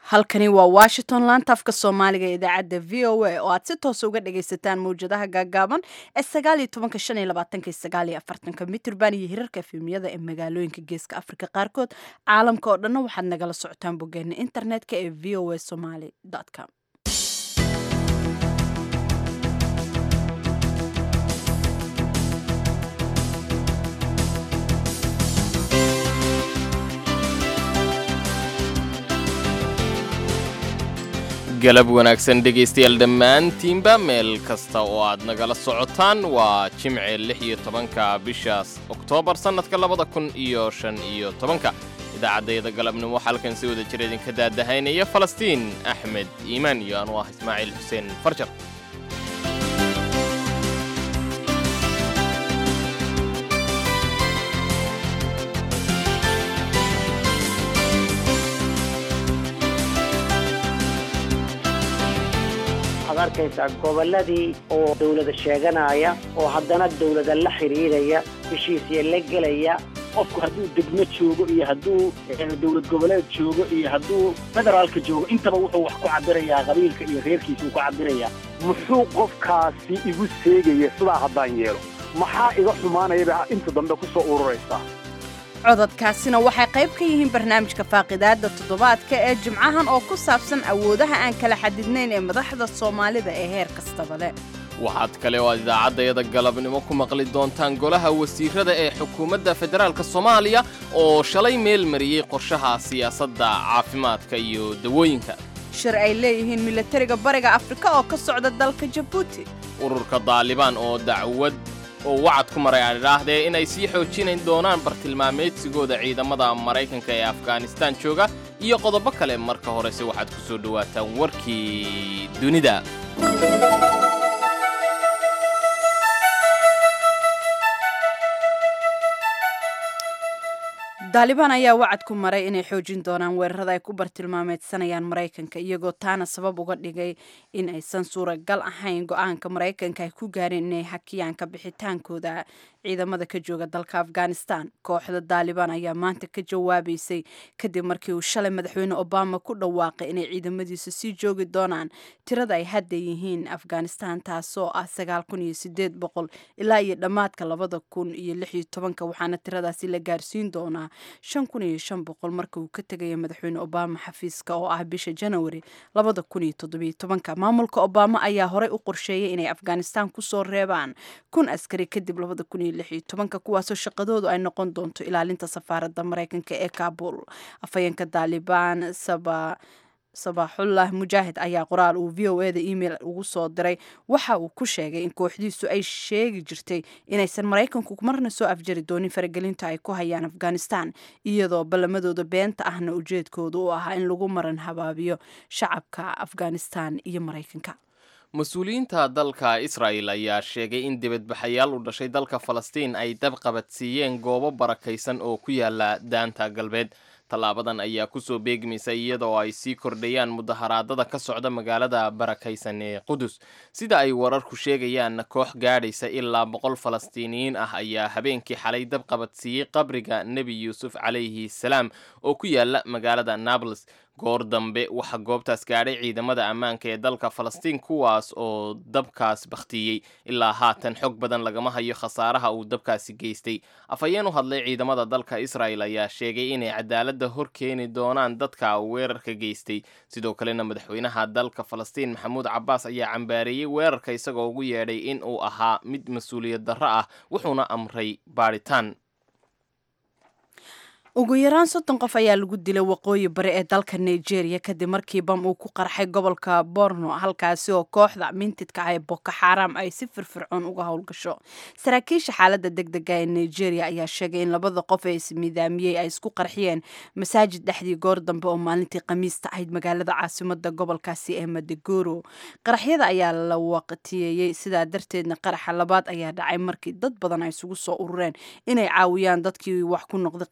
halkani waa washington laanta afka soomaaliga ee idaacadda v o a oo aad si toosa uga dhagaysataan mawjadaha gaagaaban ee sagaal iyo tobanka shan iyo labaatanka sagaal iyo afartanka mitrban iyo hirarka efemiyada ee magaalooyinka geeska afrika qaarkood caalamka oo dhanna waxaad nagala socotaan boggeena internetka ee v o a somaly com galab wanaagsan dhegaystayaal dhammaantiinba meel kasta oo aad nagala socotaan waa jimce lix iyo tobanka bishaas oktoobar sannadka labada kun iyo shan iyo tobanka idaacaddayada galabnimo waxaa halkan si wada jira idinka daadahaynaya falastiin axmed iimaan iyo anu ah ismaaciil xuseen farjar arkaysaa gobolladii oo dawlada sheeganaya oo haddana dawlada la xidhiidhaya heshiisya la gelaya qofku hadduu degmo joogo iyo hadduu dowlad goboleed joogo iyo hadduu federaalka joogo intaba wuxuu wax ku cabirayaa qabiilka iyo reerkiisa uu ku cabirayaa muxuu qofkaasi igu seegaya sidaa haddaan yeelo maxaa iga xumaanayaba inta dambe ku soo ururaysaa cododkaasina waxay qayb ka yihiin barnaamijka faaqidaada toddobaadka ee jimcahan oo ku saabsan awoodaha aan kala xadidnayn ee madaxda soomaalida ee heer kastaba leh waxaad kale oo aad idaacaddayada galabnimo ku maqli doontaan golaha wasiirada ee xukuumadda federaalka soomaaliya oo shalay meel mariyey qorshaha siyaasadda caafimaadka iyo dawooyinka shir ay leeyihiin milatariga bariga afrika oo ka socda dalka jabuuti ururka daalibaan oo dacwad oo wacad ku maray aan idhaahdee inay sii xoojinayn doonaan bartilmaameedsigooda ciidamada maraykanka ee afghanistaan jooga iyo qodobo kale marka horese waxaad ku soo dhowaataan warkii dunida daalibaan ayaa wacad ku maray inay xoojin doonaan weerarada ay ku bartilmaameedsanayaan maraykanka iyagoo taana sabab uga dhigay in aysan suuragal ahayn go-aanka maraykanka ay ku gaareen inay hakiyaan ka bixitaankooda ciidamada ka jooga dalka afghanistan kooxda daalibaan ayaa maanta ka jawaabaysay kadib markii uu shalay madaxweyne obama ku dhawaaqay inay ciidamadiisa sii joogi doonaan tirada ay hadda yihiin afghanistan taasoo ah sagaal kun iyo sideed boqol ilaa iyo dhammaadka labada kun iyo lix iyo tobanka waxaana tiradaasi la gaarsiin doonaa shan kun iyo shan boqol marka uu ka tegaya madaxweyne obama xafiiska oo ah bisha janawari labada kun iyo toddobiyo tobanka maamulka obama ayaa horey u qorsheeyay inay afghanistan kusoo reebaan kun askari kadib labada kun iyo lix iyo tobanka kuwaasoo shaqadoodu ay noqon doonto ilaalinta safaaradda maraykanka ee kabul afhayeenka daalibaan saba sabaaxullah mujaahid ayaa qoraal uu v o eda email ugu soo diray waxa uu ku sheegay in kooxdiisu ay sheegi jirtay inaysan maraykanku marna soo afjari doonin faragelinta ay ku hayaan afghanistan iyadoo ballamadooda beenta ahna ujeedkooda u ahaa in lagu maran habaabiyo shacabka afghanistan iyo maraykanka mas-uuliyiinta dalka israa'el ayaa sheegay in dibadbaxayaal u dhashay dalka falastiin ay dab qabadsiiyeen goobo barakaysan oo ku yaala daanta galbeed tallaabadan ayaa kusoo beegmaysa iyadoo ay sii kordhayaan mudaharaadada ka socda magaalada barakaysan ee qudus sida ay wararku sheegayaan koox gaadhaysa ilaa boqol falastiiniyiin ah ayaa habeenkii xalay dab qabadsiiyey qabriga nebi yuusuf calayhi salaam oo ku yaala magaalada nables goor dambe waxaa goobtaas gaadhay ciidamada ammaanka ee dalka falastiin kuwaas oo dabkaas bakhtiyey ilaa haatan xog badan lagama hayo khasaaraha uu dabkaasi geystay afhayeen u hadlay ciidamada dalka israa'el ayaa sheegay inay cadaaladda hor keeni doonaan dadka weerarka geystay sidoo kalena madaxweynaha dalka falastiin maxamuud cabbaas ayaa cambaareeyey weerarka isagoo ugu yeedhay in uu ahaa mid mas-uuliyad darro ah wuxuuna amray baadhitaan ugu yaraan soddon qof ayaa lagu dilay waqooyi bari ee dalka nigeria kadib markii bam uu ku qarxay gobolka borno halkaasi oo kooxda mintidka ah ee boko xaram ay si firfircoon uga howlgasho saraakiisha xaaladda deg dega ee nigeria ayaa sheegay in labada qof ee ismidaamiyey ay isku qarxiyeen masaajid dhexdii goor dambe oo maalintii khamiista ahayd magaalada caasimada gobolkaasi ee madegoro qaraxyada ayaa la waqtiyeeyey sidaa darteedna qaraxa labaad ayaa dhacay markii dad badan ay isugu soo urureen inay caawiyaan dadkii wax ku noqday qaraxa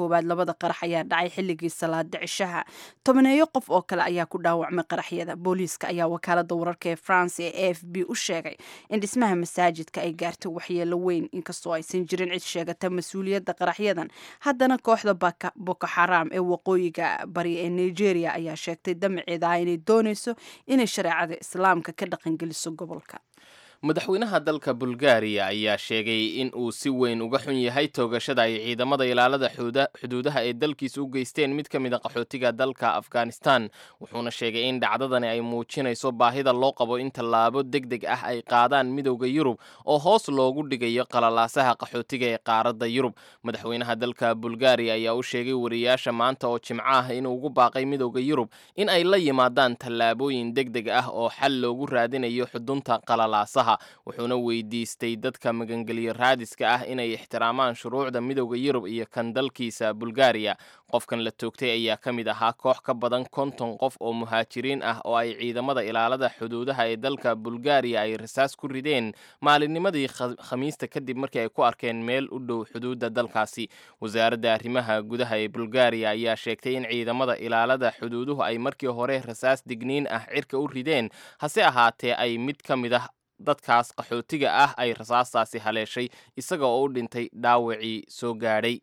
koowaad labada qarax ayaa dhacay xilligii salaada cishaha tobaneeyo qof oo kale ayaa ku dhaawacmay qaraxyada booliiska ayaa wakaalada wararka ee france ee a f b u sheegay in dhismaha masaajidka ay gaartay waxyeelo weyn inkastoo aysan jirin cid sheegata mas-uuliyadda qaraxyadan haddana kooxda boko xaram ee waqooyiga bari ee nigeria ayaa sheegtay damaceeda ah inay dooneyso inay shareecada islaamka ka dhaqangeliso gobolka madaxweynaha dalka bulgaariya ayaa sheegay in uu si weyn uga xun yahay toogashada ay ciidamada ilaalada xuduudaha ee dalkiisa u geysteen mid ka mid a qaxootiga dalka afghanistan wuxuuna sheegay in dhacdadani ay muujinayso baahida loo qabo in tallaabo deg deg ah ay qaadaan midowda yurub oo hoos loogu dhigayo qalalaasaha qaxootiga ee qaaradda yurub madaxweynaha dalka bulgaariya ayaa u sheegay wariyaasha maanta oo jimco ah inuu ugu baaqay midowda yurub in ay la yimaadaan tallaabooyin deg deg ah oo xal loogu raadinayo xudunta qalalaasaha wuxuuna weydiistay dadka magangelyo raadiska ah inay ixtiraamaan shuruucda midowda yurub iyo kan dalkiisa bulgaariya qofkan la toogtay ayaa ka mid ahaa koox ka badan konton qof oo muhaajiriin ah oo ay ciidamada ilaalada xuduudaha ee dalka bulgaariya ay rasaas ku rideen maalinnimadii khamiista kadib markii ay ku arkeen meel u dhow xuduudda dalkaasi wasaaradda arrimaha gudaha ee bulgaariya ayaa sheegtay in ciidamada ilaalada xuduuduhu ay markii hore rasaas digniin ah cirka u rideen hase ahaatee ay mid ka mid ah dadkaas qaxootiga ah ay rasaastaasi haleeshay isaga oo u dhintay dhaawacii soo gaadhay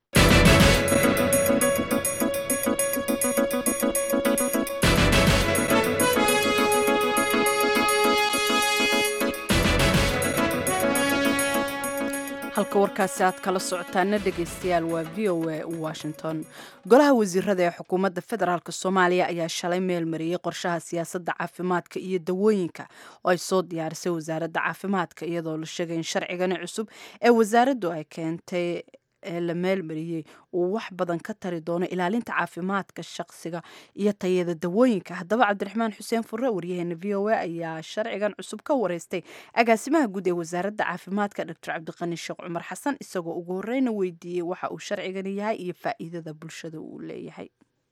halka warkaasi aad kala socotaana dhegaystayaal waa v o a washington golaha wasiirada ee xukuumadda federaalk soomaaliya ayaa shalay meel mariyey qorshaha siyaasadda caafimaadka iyo dawooyinka oo ay soo diyaarisay wasaaradda caafimaadka iyadoo la sheegay in sharcigani cusub ee wasaaraddu ay keentay ee la meelmariyey uu wax badan ka tari doono ilaalinta caafimaadka shaqsiga iyo tayada dawooyinka haddaba cabdiraxmaan xuseen furre waryaheena v o a ayaa sharcigan cusub ka wareystay agaasimaha guud ee wasaaradda caafimaadka doctor cabdiqani sheekh cumar xasan isagoo ugu horeyna weydiiyey waxa uu sharcigani yahay iyo faa'iidada bulshada uu leeyahay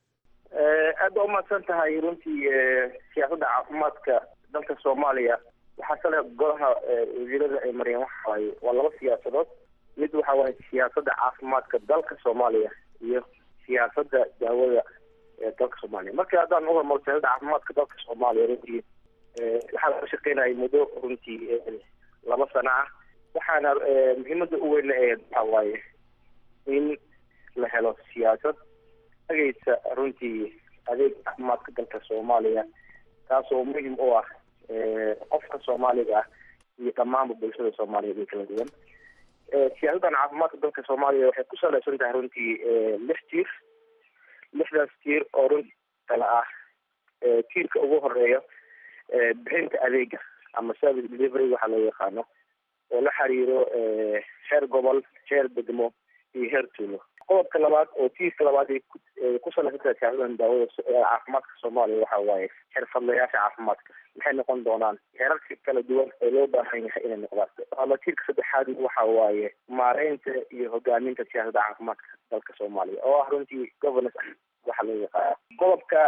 aad ba umahadsan tahay runtii siyaasadda caafimaadka dalka soomaaliya waxaa sale golaha wasiirada ay mariyeen waxa waaye waa laba siyaasadood mid waxa waaye siyaasadda caafimaadka dalka soomaaliya iyo siyaasadda daawada ee dalka soomaaliya marka haddaan uhormaro siyaasadda caafimaadka dalka soomaaliya runtii waxaa laga shaqeynayay muddo runtii laba sano ah waxaana muhiimada u weyn ee waxa waaye in la helo siyaasad ageysa runtii adeeg caafimaadka dalka soomaaliya taasoo muhim u ah qofka soomaaliga ah iyo dhammaanba bulshada soomaaliyeed ee kala duwan siyaasaddan caafimaadka dalka soomaaliya waxay ku saleysan tahay runtii lix tiir lixdaas tiir oo runtii kala ah tiirka ugu horeeya bixinta adeega ama service delivery waxaa loo yaqaano oo la xiriiro heer gobol heer degmo iyo heer tuulo qodobka labaad oo tiirka labaad ay ku saleysan tahay siyaasaddan daawada caafimaadka soomaaliya waxa waaye xirfadlayaasha caafimaadka maxay noqon doonaan heerarka kala duwan ee loo baahan yahay inay noqdaan ama tiirka saddexaad waxa waaye maareynta iyo hogaaminta siyaasadda caafimaadka dalka soomaaliya oo ah runtii governance waxa loo yaqaana qodobka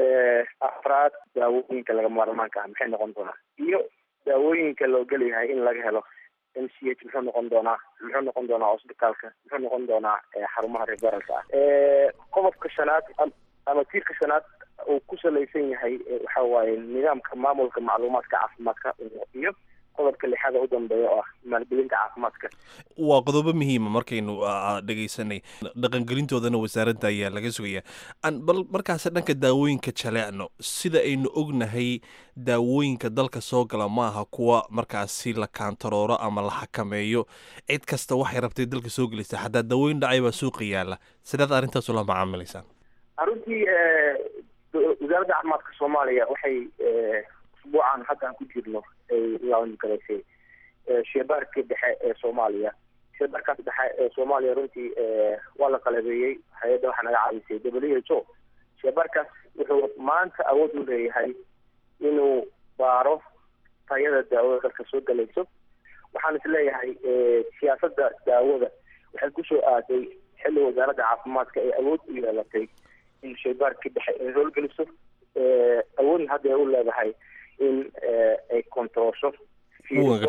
afraad daawooyinka laga maarmaanka ah maxay noqon doonaan iyo daawooyinka loo gelayahay in laga helo m c h muxuu noqon doonaa muxuu noqon doonaa hosbitaalka muxuu noqon doonaa xarumaha referalka ah qodobka shanaad ama tiirka shanaad uu ku salaysan yahay waxa waaye nidaamka maamulka macluumaadka caafimaadka iyo qodobka lixaada u dambeeya oo ah maalgelinta caafimaadka waa qodobo muhiima markaynu dhegaysanay dhaqangelintoodana wasaaradda ayaa laga sugaya bal markaase dhanka daawooyinka jaleecno sida aynu ognahay daawooyinka dalka soo gala ma aha kuwa markaasi la kaantarooro ama la xakameeyo cid kasta waxay rabtay dalka soo gelaysa xataa daawooyin dhacay baa suuqa yaala sidaad arrintaas ula macaamilaysaan runtii wasaaradda caafimaadka soomaaliya waxay usbuucan hadda aan ku jirno ay laangalaysay sheebaarka dhexe ee soomaaliya sheebaarkaas dhexe ee soomaaliya runtii waa la qalabeeyey hay-adda waxaa naga caawisay w h o sheebaarkaas wuxuu maanta awood u leeyahay inuu baaro tayada daawada dalka soo galayso waxaan is leeyahay siyaasadda daawada waxay kusoo aaday xilli wasaaradda caafimaadka ay awood u yeelatay in shaybaarkii dhexe ay howlgeliso awoodna hadda ay u leedahay in ay kontaroosho fiiriso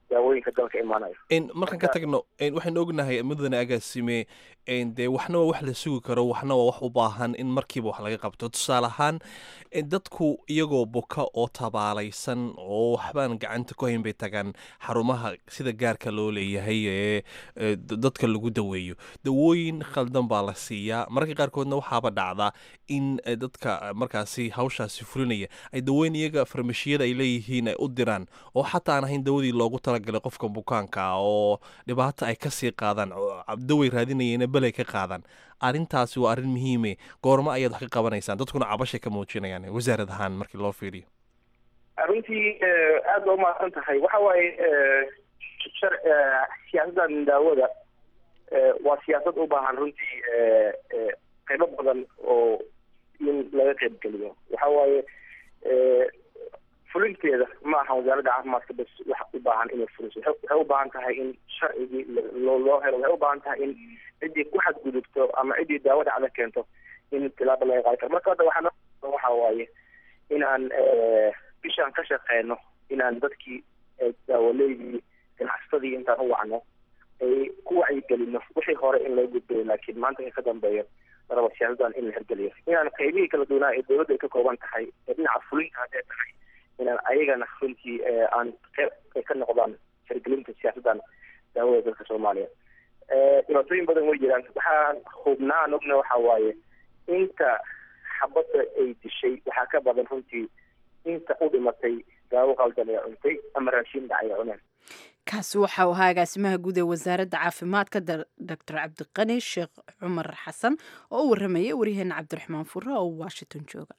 daawooyinka dalka imaanayo markaan ka tagno waxaynu ognahay mudane agaasime dee waxna waa wax la sugi karo waxna waa wax u baahan in markiiba wax laga qabto tusaale ahaan dadku iyagoo buka oo tabaalaysan oo waxbaan gacanta ku hayn bay tagaan xarumaha sida gaarka loo leeyahay ee dadka lagu daweeyo dawooyin khaldan baa la siiyaa mararka qaarkoodna waxaaba dhacda in dadka markaasi hawshaasi fulinaya ay dawooyin iyaga farmashiyada ay leeyihiin ay u diraan oo xataa aan ahayn dawadii loogu talagalay qofka bukaanka oo dhibaato ay kasii qaadaan daway raadinayana belay ka qaadaan arrintaasi waa arrin muhiime goormo ayaad wax ka qabanaysaan dadkuna cabashay ka muujinayaan wasaarad ahaan markii loo fiiriyo runtii aad ba umahadsan tahay waxa waaye siyaasaddan daawada waa siyaasad u baahan runtii qaybo badan oo in laga qaybgeliyo waxa waaye fulinteeda ma aha wasaaradda caafimaadka bas wax u baahan inay fuliso waxay u baahan tahay in sharcigii loo loo helo waxay u baahan tahay in ciddii ku xadgudubto ama ciddii daawo dhacda keento in tilaabo laga qaadi karo marka hadda waxaa waxa waaye inaan bishaan ka shaqeyno inaan dadkii daawaleydii ganacsatadii intaan u wacno ay ku wacyigelino wixii hore in loo gudbayo laakiin maanta ka dambeeyo maraba siyaasadan in la hirgeliyo inaan qaybihii kala duwanaa ee dawladda ay ka kooban tahay ee dhinaca fulinka hadday tahay inaan ayagana runtii aan qeyb ay ka noqdaan hirgelinta siyaasaddan daawada dalka soomaaliya dhibaatooyin badan way jiraan waxaan hubnaa aan ogna waxa waaye inta xabadda ay dishay waxaa ka badan runtii inta u dhimatay daawo qaldan ee cuntay ama raashin dhacay ee cuneen kaasi waxa uu ahaa agaasimaha guud ee wasaaradda caafimaadka doctor cabdiqani sheekh cumar xasan oo u warramayay waryaheena cabdiraxmaan fure oo washington jooga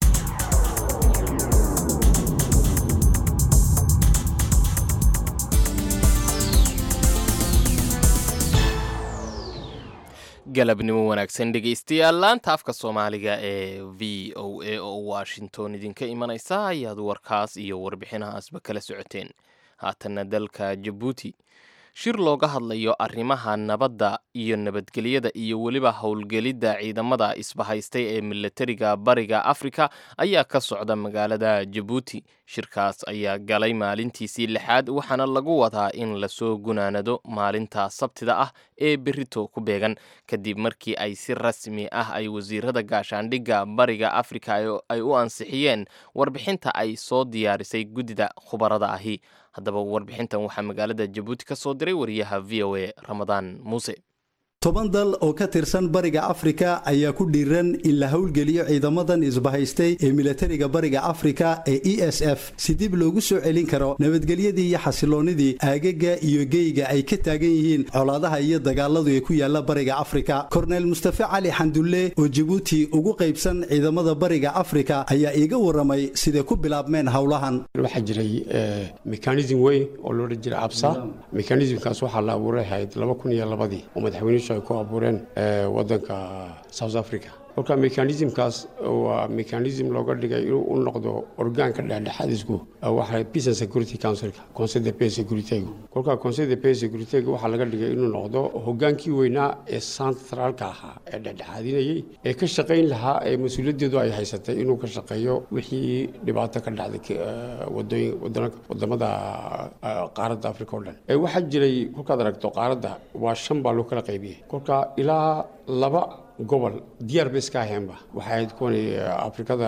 galabnimo wanaagsan dhegaystayaal laanta afka soomaaliga ee v o a oo washington idinka imanaysa ayaad warkaas iyo warbixinahaasba kala socoteen haatanna dalka jabuuti shir looga hadlayo arrimaha nabadda iyo nabadgelyada iyo weliba howlgelidda ciidamada isbahaystay ee milatariga bariga afrika ayaa ka socda magaalada jabuuti shirkaas ayaa galay maalintiisii lixaad waxaana lagu wadaa in lasoo gunaanado maalinta sabtida ah ee berito ku beegan kadib markii ay si rasmi ah ay wasiirada gaashaandhigga bariga afrika ay u ansixiyeen warbixinta ay soo diyaarisay guddida khubarada ahi haddaba warbixintan waxaa magaalada jabuuti ka soo diray wariyaha v o a ramadaan muuse toban dal oo ka tirsan bariga afrika ayaa ku dhiiran in la howlgeliyo ciidamadan isbahaystay ee milatariga bariga afrika ee e s f si dib loogu soo celin karo nabadgelyadii iyo xasiloonnidii aagaga iyo geyga ay ka taagan yihiin colaadaha iyo dagaaladu ee ku yaala bariga afrika korneyl mustafe cali xandulle oo jabuuti ugu qaybsan ciidamada bariga afrika ayaa iiga waramay siday ku bilaabmeen howlahan waxaa jiray mekanism weyn oo loodhan jiray absa mekanismkaas waxaa la abuuray ahayd laba kun iyo labadii oo madaxweynuhu ay ku abuureen wadanka south africa kolka mekanismkaas waa mekanism looga dhigay inuu u noqdo orgaanka dhexdhexaadisku waxa peace and security councilka conseil de paix securitygu kolka conseil de paix securityga waxaa laga dhigay inuu noqdo hogaankii weynaa ee centraalka ahaa ee dhexdhexaadinayay ee ka shaqayn lahaa ee mas-uuliyaddeedu ay haysatay inuu ka shaqeeyo wixii dhibaato ka dhacday wadooyin wadamada qaaradda africa o dhan waxaa jiray kolkaad aragto qaaradda waa shan baa loo kala qaybiyey kolka ilaa laba gobol diyaar ba iska aheenba waxay ahayd kuwan afrikada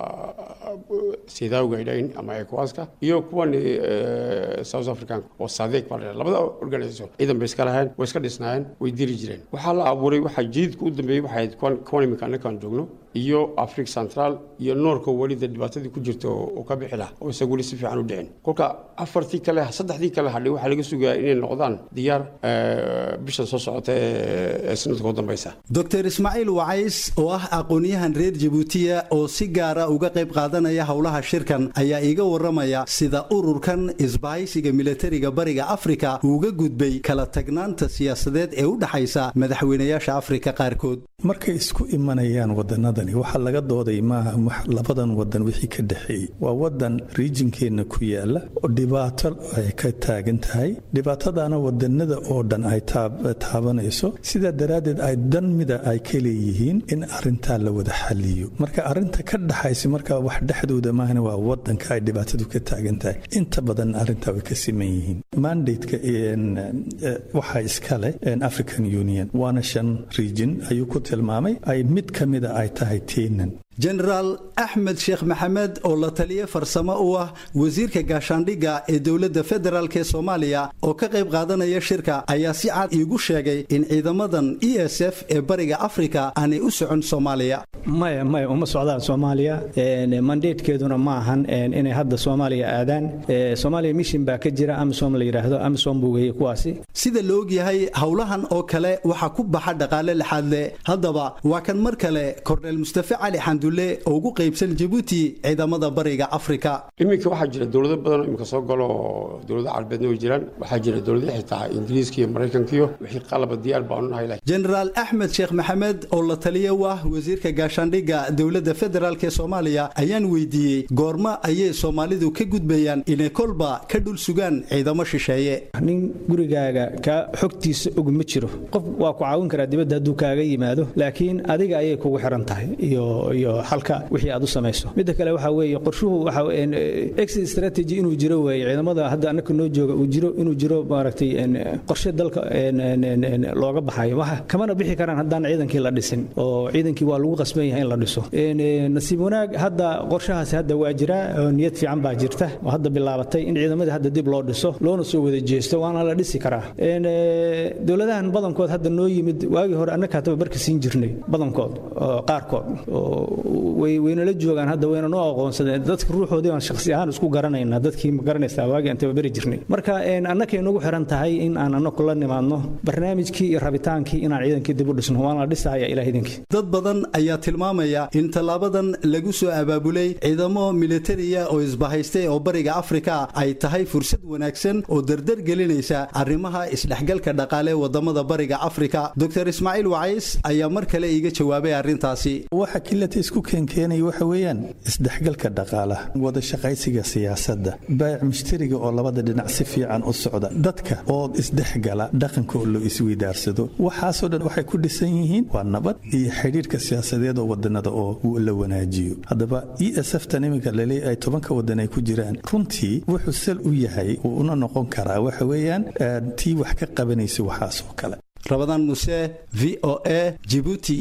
sidaawga ay dhayn ama ecowaska iyo kuwan south africanka oo sadeeg baa la labada organisation ciidan bay iska laheen way iska dhisnaayeen way diri jireen waxaa la abuuray waxaa jididka u dambeeyey waxay ahayd kuwan kuwan imika annakaan joogno iyo africa central iyo noorka welida dhibaatadii ku jirta oo ka bixi laha oo isaga weli si fiican u dhicin kolka afartii kale saddexdii kale hadhay waxaa laga sugayaa inay noqdaan diyaar bishan soo socota ee sanadka u dambeysa dr ismaaciil wacays oo ah aqoon-yahan reer jabuutiya oo si gaara uga qayb qaadanaya howlaha shirkan ayaa iiga waramaya sida ururkan isbahaysiga milatariga bariga afrika uuga gudbay kala tagnaanta siyaasadeed ee u dhexaysa madaxweynayaasha afrika qaarkood markay isku imanayaan wadanadani waxaa laga dooday maaha labadan wadan wixii ka dhexeeyey waa wadan riijinkeenna ku yaala oo dhibaato ay ka taagan tahay dhibaatadana wadanada oo dhan ay taabanayso sidaa daraaddeed ay dan mida ay ka leeyihiin in arintaa la wada xaliyo marka arinta ka dhaxaysa marka wax dhexdooda maahana waa wadanka ay dhibaatadu ka taagan tahay inta badan arintaa way ka siman yihiin mandateka waxaa iska leh african union waana shan region ayuu ku tilmaamay ay mid ka mida ay tahay teenan jenaraal axmed sheekh maxamed oo la taliye farsamo u ah wasiirka gaashaandhigga ee dowladda federaalk ee soomaaliya oo ka qayb qaadanaya shirka ayaa si cad iigu sheegay in ciidamadan e s f ee bariga afrika aanay u socon soomaaliya maya maya uma socdaan soomaaliya mandatekeeduna ma ahan inay hadda soomaaliya aadaan soomaaliya mishin baa ka jira amisom la yidhaahdo amisom buu weeyey kuwaasi sida la ogyahay howlahan oo kale waxaa ku baxa dhaqaale lexaadle haddaba waa kan mar kale korneel mustafe cali xandulle oo ugu qaybsan jabuuti ciidamada bariga afrika iminka waxaa jira dowlado badanoo iminka soo galo oo dowlado carabeedna way jiraan waxaa jira dowlado xitaa ingiriiska iyo maraykankiyo wixii qalaba diyaar baanu nahay jenaraal axmed sheekh maxamed oo la taliye u ah wasiirka gaashaandhigga dowladda federaalk ee soomaaliya ayaan weydiiyey goorma ayay soomaalidu ka gudbayaan inay kolba ka dhul sugaan ciidamo shisheeye nin gurigaaga ka xogtiisa og ma jiro qof waa ku caawin karaa dibadda hadduu kaaga yimaado laakiin adiga ayay kugu xiran tahay iyo iyo xalka wixii aad u samayso midda kale waxaa weeye qorshuhu waxa exit strategy inuu jiro weeye ciidamada hadda annaka noo jooga uu jiro inuu jiro maaragtay qorshe dalka looga baxayo waxa kamana bixi karaan haddaan ciidankii la dhisin oo ciidankii waa lagu qasban yahay in la dhiso nasiib wanaag hadda qorshahaasi hadda waa jiraa oo niyad fiican baa jirta oo hadda bilaabatay in ciidamadii hadda dib loo dhiso loona soo wada jeesto waana la dhisi karaa dowladahan badankood hadda noo yimid waagii hore annaka hataba barka siin jirnay badankood qaarkood waynala joogaan hadda wayna noo aqoonsadeen dadka ruuxoodii aan shakhsi ahaan isku garanayna dadkii ma garanaysaa waagii aan tababari jirnay marka annakay nagu xiran tahay in aan annaku la nimaadno barnaamijkii iyo rabitaankii inaan ciidankii dib u dhisno waana la dhisaya ilaah idinkii dad badan ayaa tilmaamaya in tallaabadan lagu soo abaabulay ciidamo militariya oo isbahaystay oo bariga afrika ay tahay fursad wanaagsan oo dardar gelinaysa arrimaha isdhexgalka dhaqaale wadamada bariga afrika dr ismaaciil wacays ayaa mar kale iiga jawaabay arrintaasi waxa kilata isku keenkeenaya waxa weeyaan isdhexgalka dhaqaalaha wada shaqaysiga siyaasadda baayac mushtariga oo labada dhinac si fiican u socda dadka oo isdhexgala dhaqanka oo loo isweydaarsado waxaasoo dhan waxay ku dhisan yihiin waa nabad iyo xidhiirka siyaasadeed oo wadanada oo la wanaajiyo haddaba e s f tan iminka laleeya ay tobanka wadan ay ku jiraan runtii wuxuu sal u yahay uu una noqon karaa waxa weeyaan tii wax ka qabanaysa waxaasoo kale rabadaan muse v o a jibuuti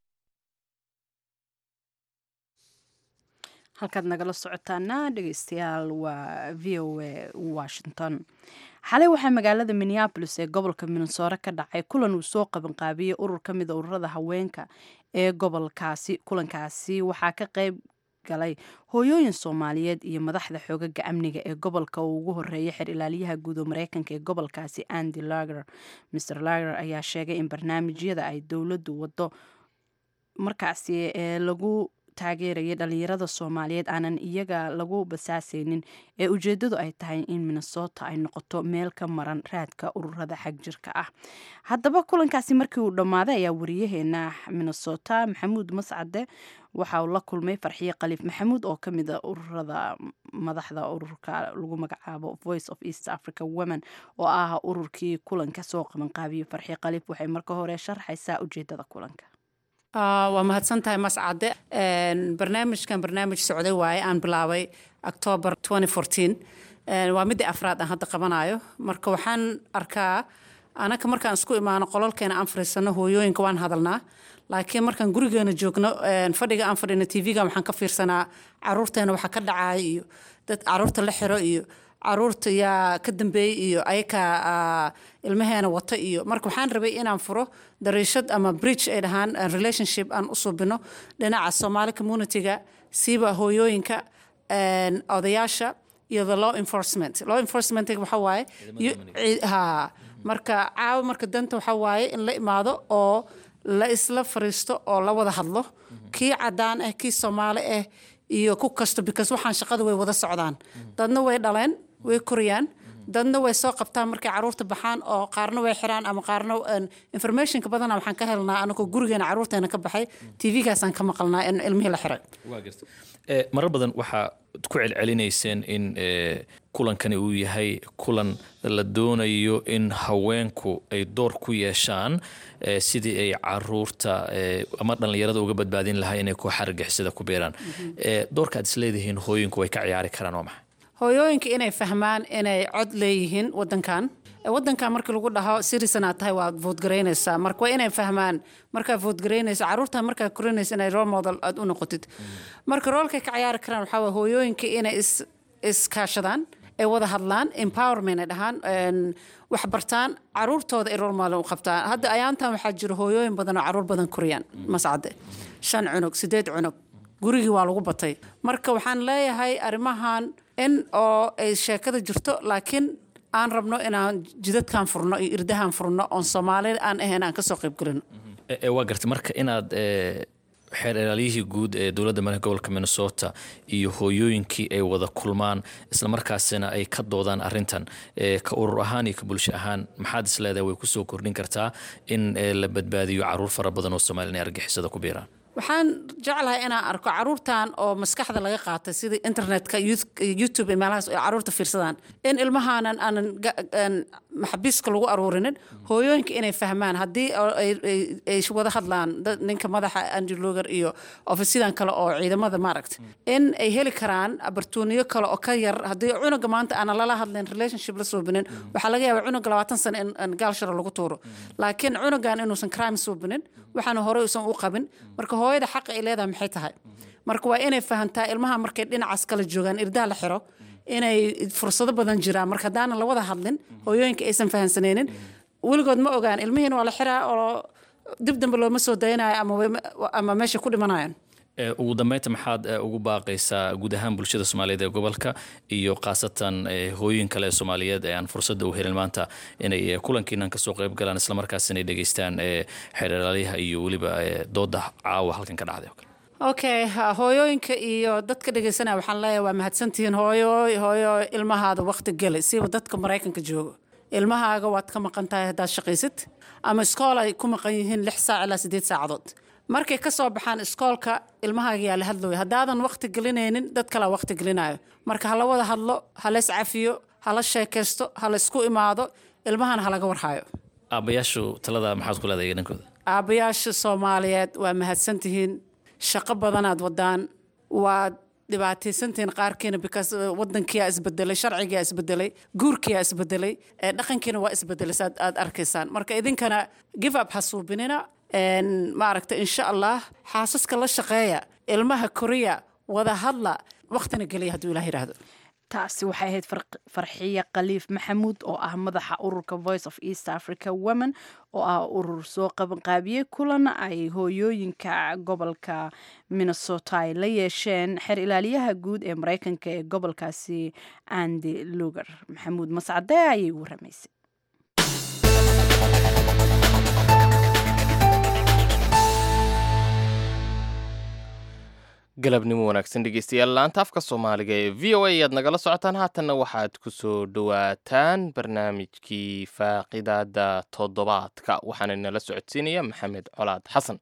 halkaad nagala socotaana dhegeystayaal waa v o a washington xalay waxaa magaalada minneabolis ee gobolka minnesore ka dhacay kulan uu soo qabanqaabiyey urur ka mida ururada haweenka ee gobolkaasi kulankaasi waxaa ka qayb galay hooyooyin soomaaliyeed iyo madaxda xoogaga amniga ee gobolka uu ugu horeeyay xer ilaaliyaha guud oo mareykanka ee gobolkaasi andy lager mr lager ayaa sheegay in barnaamijyada ay dowladdu wado markaasi ee lagu taageerayay dhalinyarada soomaaliyeed aanan iyaga lagu basaasaynin ee ujeedadu ay tahay in minnesota ay noqoto meel ka maran raadka ururada xagjirka ah haddaba kulankaasi markii uu dhammaaday ayaa wariyaheena minnesota maxamuud mascade waxa uu la kulmay farxiye khaliif maxamuud oo kamid a ururada madaxda ururka lagu magacaabo voice of east africa women oo ah ururkii kulanka soo qabanqaabiyo farxiye khaliif waxay marka hore sharxaysaa ujeedada kulanka waa mahadsantahay mascade barnaamijkan barnaamij socday waaye aan bilaabay octoobar waa midii afraad aan hadda qabanayo marka waxaan arkaa anaka markaan isku imaano qololkeena aan fariisano hooyooyinka waan hadalnaa laakiin markaan gurigeena joogno fadhiga aan fadhino tv-ga waxaan ka fiirsanaa caruurteena waxa ka dhacaya iyo dad caruurta la xiro iyo caruurta yaa ka dambeeyey iyo ayakaa ilmaheena wata iyo marka waxaan rabay inaan furo dariishad ama bridge ay dhahaan relationship aan u subino dhinaca soomaali communityga siiba hooyooyinka odayaasha iyo the law enforcement law enforcement waxa waaye ha marka caawa marka danta waxa waaye in la imaado oo la isla fariisto oo la wada hadlo kii cadaan ah kii soomaali ah iyo ku kasto because waxaan shaqada way wada socdaan dadna way dhaleen way koriyaan dadna way soo qabtaan markay caruurta baxaan oo qaarna way xiraan ama qaarna informationka badana waxaan ka helnaa anagoo gurigeena caruurteena ka baxay tvgaasaan ka maqalnaa in ilmihii la xiray marar badan waxaa ku celcelinayseen in kulankani uu yahay kulan la doonayo in haweenku ay door ku yeeshaan sidii ay caruurta ama dhallinyarada uga badbaadin lahaa inay kooxa argixisada ku beeraan doorka aad isleedihiin hooyinku way ka ciyaari karaan waa maxay hooyooyinka inay fahmaan inay cod leeyihiin wadankan wadankan markii lagu dhaho sirisanaad tahay waad voodgaraynaysaa marka waa inay fahmaan markaa voodgaraynayso caruurta markaa korinaysa inay role model aad u noqotid marka roolkay ka ciyaari karaan waxaa waye hooyooyinka inay is iskaashadaan ay wada hadlaan empowerment ay dhahaan wax bartaan caruurtooda ay role model u qabtaan hadda ayaantan waxaa jira hooyooyin badan oo caruur badan koriyaan mascade shan cunug sideed cunug gurigii waa lagu batay marka waxaan leeyahay arrimahan in oo ay sheekada jirto laakiin aan rabno inaan jidadkan furno iyo irdahan furno oon soomaali aan ahayn aan kasoo qayb gelino waa gartay marka inaad xeer ilaaliyihii guud ee dowladda madaxa gobolka minnesota iyo hooyooyinkii ay wada kulmaan islamarkaasina ay ka doodaan arintan ka urur ahaan iyo ka bulsho ahaan maxaad isleedahay way kusoo kordhin kartaa in la badbaadiyo caruur fara badan oo soomaliya inay argixisada ku biiraan waxaan jeclahay inaan arko caruurtan oo maskaxda laga qaatay sidii internetka youtube iyo meelahaas ay caruurta fiirsadaan in ilmahaanan aanan maxabiiska lagu aruurinin hooyooyinka inay fahmaan haddii ay wada hadlaan ninka madaxa andrew loger iyo ofisyadan kale oo ciidamada maaragta in ay heli karaan abartuuniyo kale oo ka yar haddii cunuga maanta aanan lala hadlayn relationship la suubinin waxaa laga yaabaa cunuga labaatan sano in gaalsharo lagu tuuro laakiin cunugan inuusan crime suubinin waxaana horey usan u qabin marka hooyada xaqa ay leedahay maxay tahay marka waa inay fahantaa ilmaha markay dhinacaas kala joogaan irdaha la xiro inay fursado badan jiraan marka haddaanan la wada hadlin hooyooyinka aysan fahansanaynin weligood ma ogaan ilmihiin waa la xiraa oo dib dambe looma soo dayanayo ama meesha ku dhimanayaan ugu dambeynta maxaad ugu baaqaysaa guud ahaan bulshada soomaaliyeed ee gobolka iyo khaasatan hooyin kale ee soomaaliyeed ee aan fursadda u helin maanta inay kulankiinan kasoo qayb galaan islamarkaasina ay dhegeystaan xeeralaalyaha iyo weliba dooda caawa halkan ka dhacday okay hooyooyinka iyo dadka dhegeysanaya waxaan leeyahay waa mahadsantihiin hooyo hooyo ilmahaada waqti geli siba dadka maraykanka joogo ilmahaaga waad ka maqan tahay haddaad shaqaysid ama iskool ay ku maqan yihiin lix saac ilaa sideed saacadood markay ka soo baxaan iskoolka ilmahaaga yaa la hadlooya haddaadan waqti gelinaynin dad kalaa waqti gelinayo marka hala wada hadlo hala iscafiyo hala sheekaysto hala isku imaado ilmahana halaga warhayo aabbayaashu talada maxaad ku leedahay dhankooda aabbayaasha soomaaliyeed waa mahadsantihiin shaqo badanaad wadaan waad dhibaataysantihiin qaarkiina because wadankiyaa isbedelay sharcigiyaa isbedelay guurkiyaa isbedelay dhaqankiina waa isbedelay saad aad arkaysaan marka idinkana give up ha suubinina maaragta insha allah xaasaska la shaqeeya ilmaha koriya wada hadla waqtina geliya hadduu ilah yidhaahdo taasi waxay ahayd farxiye khaliif maxamuud oo ah madaxa ururka voice of east africa women oo ah urur soo qabanqaabiyey kulan ay hooyooyinka gobolka minnesota ay la yeesheen xeer ilaaliyaha guud ee mareykanka ee gobolkaasi andy luger maxamuud mascade ayay waramaysay galabnimo wanaagsan dhegeystayaal laanta afka soomaaliga ee v o a ayaad nagala socotaan haatanna waxaad ku soo dhowaataan barnaamijkii faaqidaada toddobaadka waxaana nala socodsiinaya maxamed colaad xasan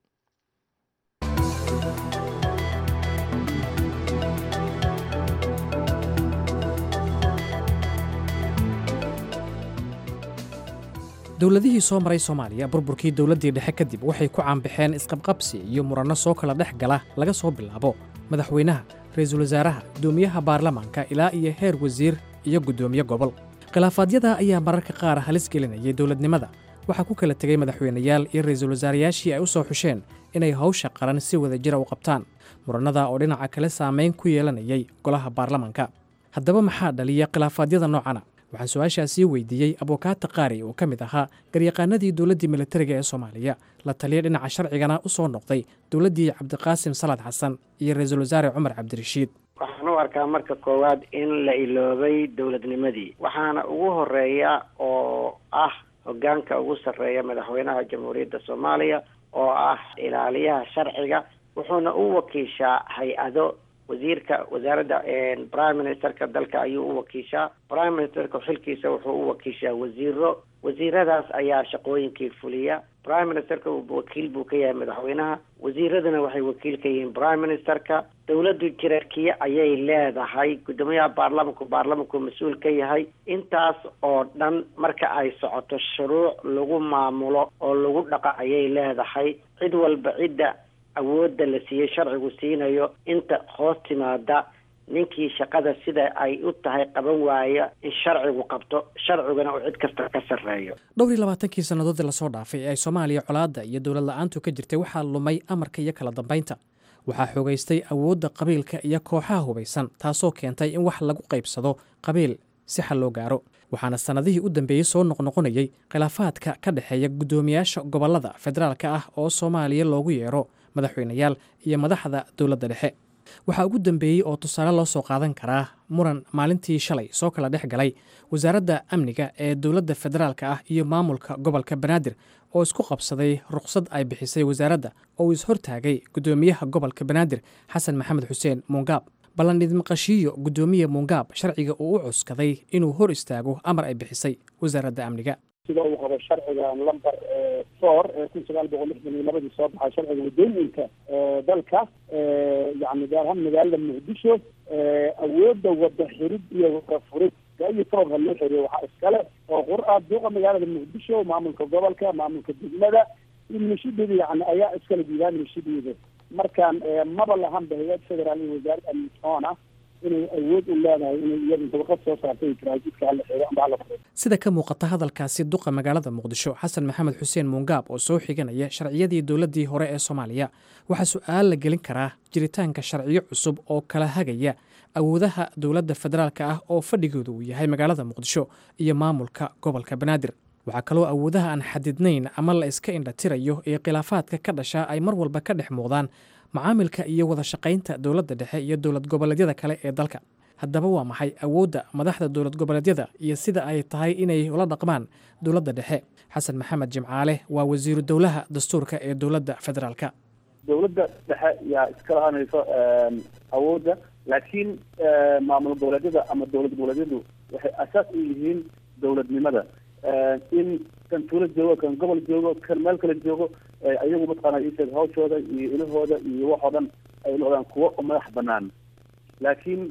dowladihii soo maray soomaaliya burburkii dowladdii dhexe kadib waxay ku caanbaxeen isqabqabsi iyo muranno soo kala dhex gala laga soo bilaabo madaxweynaha ra'iisul wasaaraha guddoomiyaha baarlamaanka ilaa iyo heer wasiir iyo guddoomiye gobol khilaafaadyada ayaa mararka qaar halis gelinayay dowladnimada waxaa ku kala tegey madaxweynayaal iyo ra'iisul wasaarayaashii ay u soo xusheen inay hawsha qaran si wada jira u qabtaan murannada oo dhinaca kale saamayn ku yeelanayay golaha baarlamaanka haddaba maxaa dhaliya khilaafaadyada noocana waxaan su-aashaasii weydiiyey abukaata qaari oo ka mid ahaa garyaqaanadii dowladdii militariga ee soomaaliya la taliya dhinaca sharcigana u soo noqday dowladdii cabdiqaasim salaad xasan iyo ra-iisul wasaare cumar cabdirashiid waxaan u arkaa marka koowaad in la iloobay dowladnimadii waxaana ugu horeeya oo ah hogaanka ugu sarreeya madaxweynaha jamhuuriyadda soomaaliya oo ah ilaaliyaha sharciga wuxuuna u wakiishaa hay-ado wasiirka wasaaradda prime ministerka dalka ayuu u wakiishaa prime ministerka xilkiisa wuxuu u wakiishaa wasiiro wasiiradaas ayaa shaqooyinkii fuliya prime ministerka wakiil buu ka yahay madaxweynaha wasiiraduna waxay wakiil ka yihiin prime ministerka dowladdu jirarkiye ayay leedahay guddoomiyaha baarlamanku baarlamanku mas-uul ka yahay intaas oo dhan marka ay socoto shuruuc lagu maamulo oo lagu dhaqa ayay leedahay cid walba cidda awoodda la siiyey sharcigu siinayo inta hoos timaada ninkii shaqada sida ay u tahay qaban waaya in sharcigu qabto sharciguna uu cid kasta ka sarreeyo dhowr iyo labaatankii sannadoodii lasoo dhaafay ee ay soomaaliya colaadda iyo dowlad la-aantu ka jirtay waxaa lumay amarka iyo kala dambaynta waxaa xoogaystay awoodda qabiilka iyo kooxaha hubaysan taasoo keentay in wax lagu qaybsado qabiil si xal loo gaaro waxaana sannadihii u dambeeyey soo noqnoqonayey khilaafaadka ka dhexeeya guddoomiyaasha gobollada federaalka ah oo soomaaliya loogu yeero madaxweynayaal iyo madaxda dowladda dhexe waxaa ugu dambeeyey oo tusaale loo soo qaadan karaa muran maalintii shalay soo kala dhex galay wasaaradda amniga ee dowladda federaalka ah iyo maamulka gobolka banaadir oo isku qabsaday ruqsad ay bixisay wasaaradda oo uu ishortaagay guddoomiyaha gobolka banaadir xasan maxamed xuseen muungaab ballandhid maqashiiyo guddoomiye muungaab sharciga uu u cuskaday inuu hor istaago amar ay bixisay wasaaradda amniga sida uu qabo sharciga lamber four ee kun sagaal boqol lixdan iyo labadii soo baxay sharciga waddooyinka dalka yani gaar ahaan magaalada muqdisho awoodda wada xirid iyo wada furid iyo sababka loo xiriyo waxaa iskale oo qur-a duuqa magaalada muqdisho maamulka gobolka maamulka degmada iyo milishadeeda yani ayaa iskala diidaa milishadeeda markaan maba lahanba hay-ad federaal iyo wasaaradda amnitoona inay awood u leedahay inay iyadu dabaqad soo saartay taraajidka hala xeero amba hala furo sida ka muuqata hadalkaasi duqa magaalada muqdisho xasan maxamed xuseen muungaab oo soo xiganaya sharciyadii dowladdii hore ee soomaaliya waxaa su-aal la gelin karaa jiritaanka sharciyo cusub oo kala hagaya awoodaha dowladda federaalka ah oo fadhigooda uu yahay magaalada muqdisho iyo maamulka gobolka banaadir waxaa kaloo awoodaha aan xadidnayn ama la iska indhatirayo ee khilaafaadka ka dhasha ay mar walba ka dhex muuqdaan macaamilka iyo wada shaqaynta dowladda dhexe iyo dowlad goboleedyada kale ee dalka haddaba waa maxay awoodda madaxda dowlad goboleedyada iyo sida ay tahay inay ula dhaqmaan dowladda dhexe xasan maxamed jimcaale waa wasiiru dowlaha dastuurka ee dowladda federaalka dowladda dhexe yaa iska lahanayso awoodda laakiin maamul goboleedyada ama dowlad goboleedyadu waxay asaas u yihiin dowladnimada in kan tuulo joogo kan gobol joogo kan meel kale joogo ayagu mataqaana isheeg hawshooda iyo ilahooda iyo waxoo dhan ay noqdaan kuwo madax banaan laakiin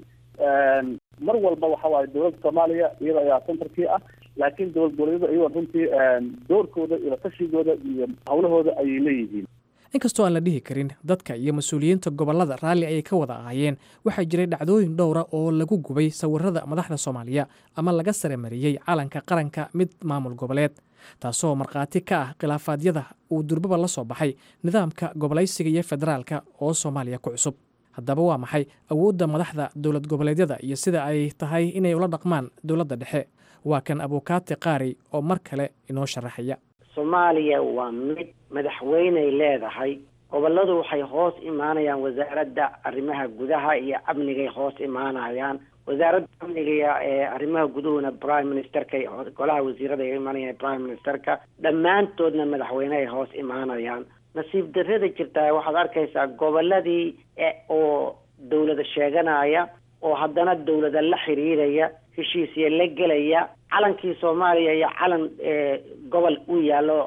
mar walba waxa waaye dowladda soomaaliya iyada ayaa centerkii ah laakiin dowlad goboleedyada iyagoo runtii doorkooda iyo tashigooda iyo hawlahooda ayay leeyihiin inkastoo aan la dhihi karin dadka iyo mas-uuliyiinta gobollada raalli ayay ka wada ahaayeen waxaa jiray dhacdooyin dhowra oo lagu gubay sawirada madaxda soomaaliya ama laga saremariyey calanka qaranka mid maamul goboleed taasoo markhaati ka ah khilaafaadyada uu durbaba la soo baxay nidaamka gobolaysiga iyo federaalka oo soomaaliya ku cusub haddaba waa maxay awoodda madaxda dowlad goboleedyada iyo sida ay tahay inay ula dhaqmaan dowladda dhexe waa kan abukaati qaari oo mar kale inoo sharaxaya soomaaliya waa mid madaxweyney leedahay gobolladu waxay hoos imaanayaan wasaaradda arrimaha gudaha iyo amnigay hoos imaanayaan wasaaradda amniga ee arrimaha guduhuna prime ministerka golaha wasiirada ay imaanayaan prime ministerka dhammaantoodna madaxweyne ay hoos imaanayaan nasiib darrada jirtaa waxaad arkaysaa gobolladii oo dawlada sheeganaya oo haddana dawlada la xiriiraya heshiisya la gelaya calankii soomaaliya iyo calan gobol u yaallo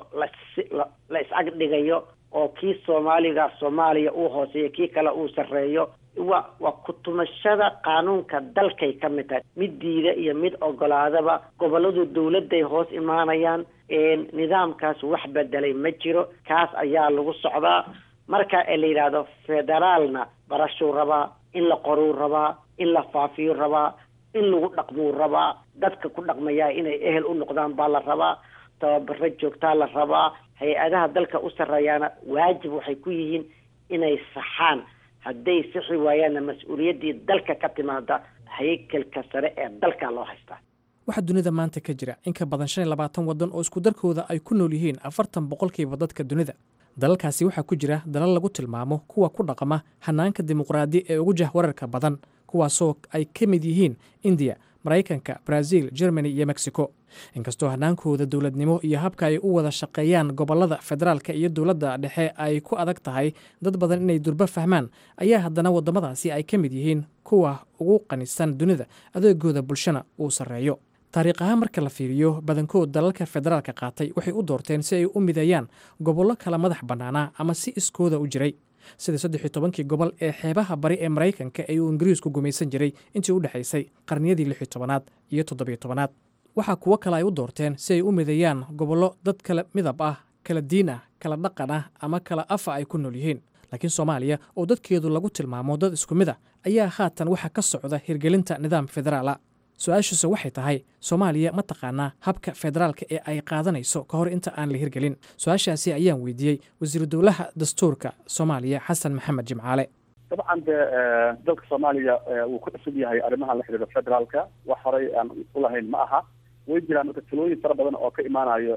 la is-ag dhigayo oo kii soomaaliga soomaaliya uu hooseeyo kii kale uu sarreeyo wa waa kutumashada qaanuunka dalkay ka mid tahay mid diida iyo mid ogolaadaba gobolladu dawladday hoos imaanayaan nidaamkaas wax bedelay ma jiro kaas ayaa lagu socdaa marka la yidhaahdo federaalna barashuu rabaa in la qoruu rabaa in la faafiyuu rabaa in lagu dhaqmuu rabaa dadka ku dhaqmayaa inay ehel u noqdaan baa la rabaa tababaro joogtaa la rabaa hay-adaha dalka u sarreeyaana waajib waxay ku yihiin inay saxaan hadday sixi waayaanna mas-uuliyaddii dalka ka timaada haykalka sare ee dalka loo haystaa waxaa dunida maanta ka jira in ka badan shan iyo labaatan waddan oo isku darkooda ay ku nool yihiin afartan boqolkiiba dadka dunida dalalkaasi waxaa ku jira dalal lagu tilmaamo kuwa ku dhaqama hanaanka dimuqraadi ee ugu jahwararka badan kuwaasoo ay ka mid yihiin indiya maraykanka brazil germany iyo mexico inkastoo hannaankooda dowladnimo iyo habka ay u wada shaqeeyaan gobollada federaalka iyo dowladda dhexe ay ku adag tahay dad badan inay durbo fahmaan ayaa haddana waddamadaasi ay ka mid yihiin kuwa ugu qanisan dunida adeegooda bulshana uu sarreeyo taariikh ahaan marka la fiiriyo badankood dalalka federaalka qaatay waxay u doorteen si ay u mideeyaan gobollo kala madax bannaanaa ama si iskooda u jiray sida saddex iyo tobankii gobol ee xeebaha bari ee maraykanka ee uu ingiriisku gumaysan jiray intii u dhexaysay qarniyadii lix iyo tobanaad iyo toddobiyo tobanaad waxaa kuwo kale ay u doorteen si ay u mideeyaan gobollo dad kala midab ah kala diin ah kala dhaqan ah ama kala afa ay ku nool yihiin laakiin soomaaliya oo dadkeedu lagu tilmaamo dad isku mid a ayaa haatan waxaa ka socda hirgelinta nidaam federaala su-aashiise waxay tahay soomaaliya ma taqaanaa habka federaalka ee ay qaadanayso ka hor inta aan la hirgelin su-aashaasi ayaan weydiiyey wasiiru dowlaha dastuurka soomaaliya xasan maxamed jimcaale dabcan de dalka soomaaliya wuu ku cusub yahay arrimahan la xidhiidha federaalka wax horey aan ulahayn ma aha way jiraan marka talooyin fara badan oo ka imaanayo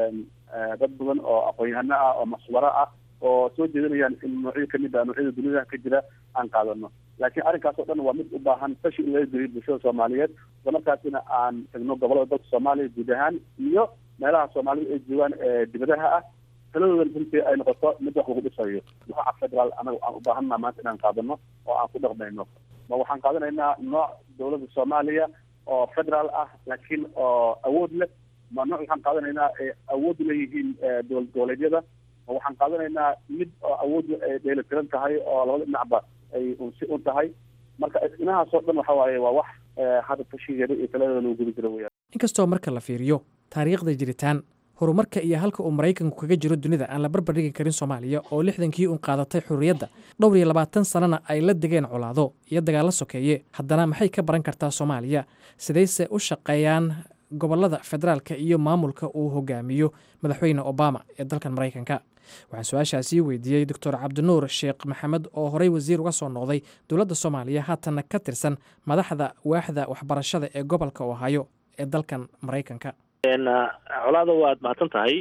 dad badan oo aqoon-yahano ah oo maswaro ah oo soo jeedinayaan in noocyo kamid ah noocyada dunida ka jira aan qaadano laakiin arrinkaas oo dhan waa mid u baahan fashi in laga geliyo bulshada soomaaliyeed isla markaasina aan tagno gobolada dalka soomaaliya guud ahaan iyo meelaha soomaalida ay joogaan ee dibadaha ah taladoodan runtii ay noqoto mid wax lagu dhisayo nooca federaal anaga aan u baahanna maanta inaan qaadano oo aan ku dhaqmayno ma waxaan qaadanaynaa nooc dowladda soomaaliya oo federaal ah laakiin oo awood leh ma nooc waxaan qaadanaynaa ay awood leeyihiin dowlad goboleedyada ma waxaan qaadanaynaa mid oo awood ay dheelitiran tahay oo labada dhinacba ay unsi un tahay marka inahaas oo dhan waxa waaye waa wax hadda tashigeeda iyo taladooda lagu guda jiro weyaan inkastoo marka la fiiriyo taariikhda jiritaan horumarka iyo halka uu maraykanku kaga jiro dunida aan la barbar dhigi karin soomaaliya oo lixdankii uun qaadatay xurriyadda dhowr iyo labaatan sannana ay la degeen colaado iyo dagaallo sokeeye haddana maxay ka baran kartaa soomaaliya sidayse u shaqeeyaan gobollada federaalka iyo maamulka uu hogaamiyo madaxweyne obama ee dalkan maraykanka waxaan su-aashaasii weydiiyey doctor cabdinuur sheekh maxamed oo horey wasiir uga soo noqday dowladda soomaaliya haatanna ka tirsan madaxda waaxda waxbarashada ee gobolka ohaayo ee dalkan maraykanka colaada waad mahadsan tahay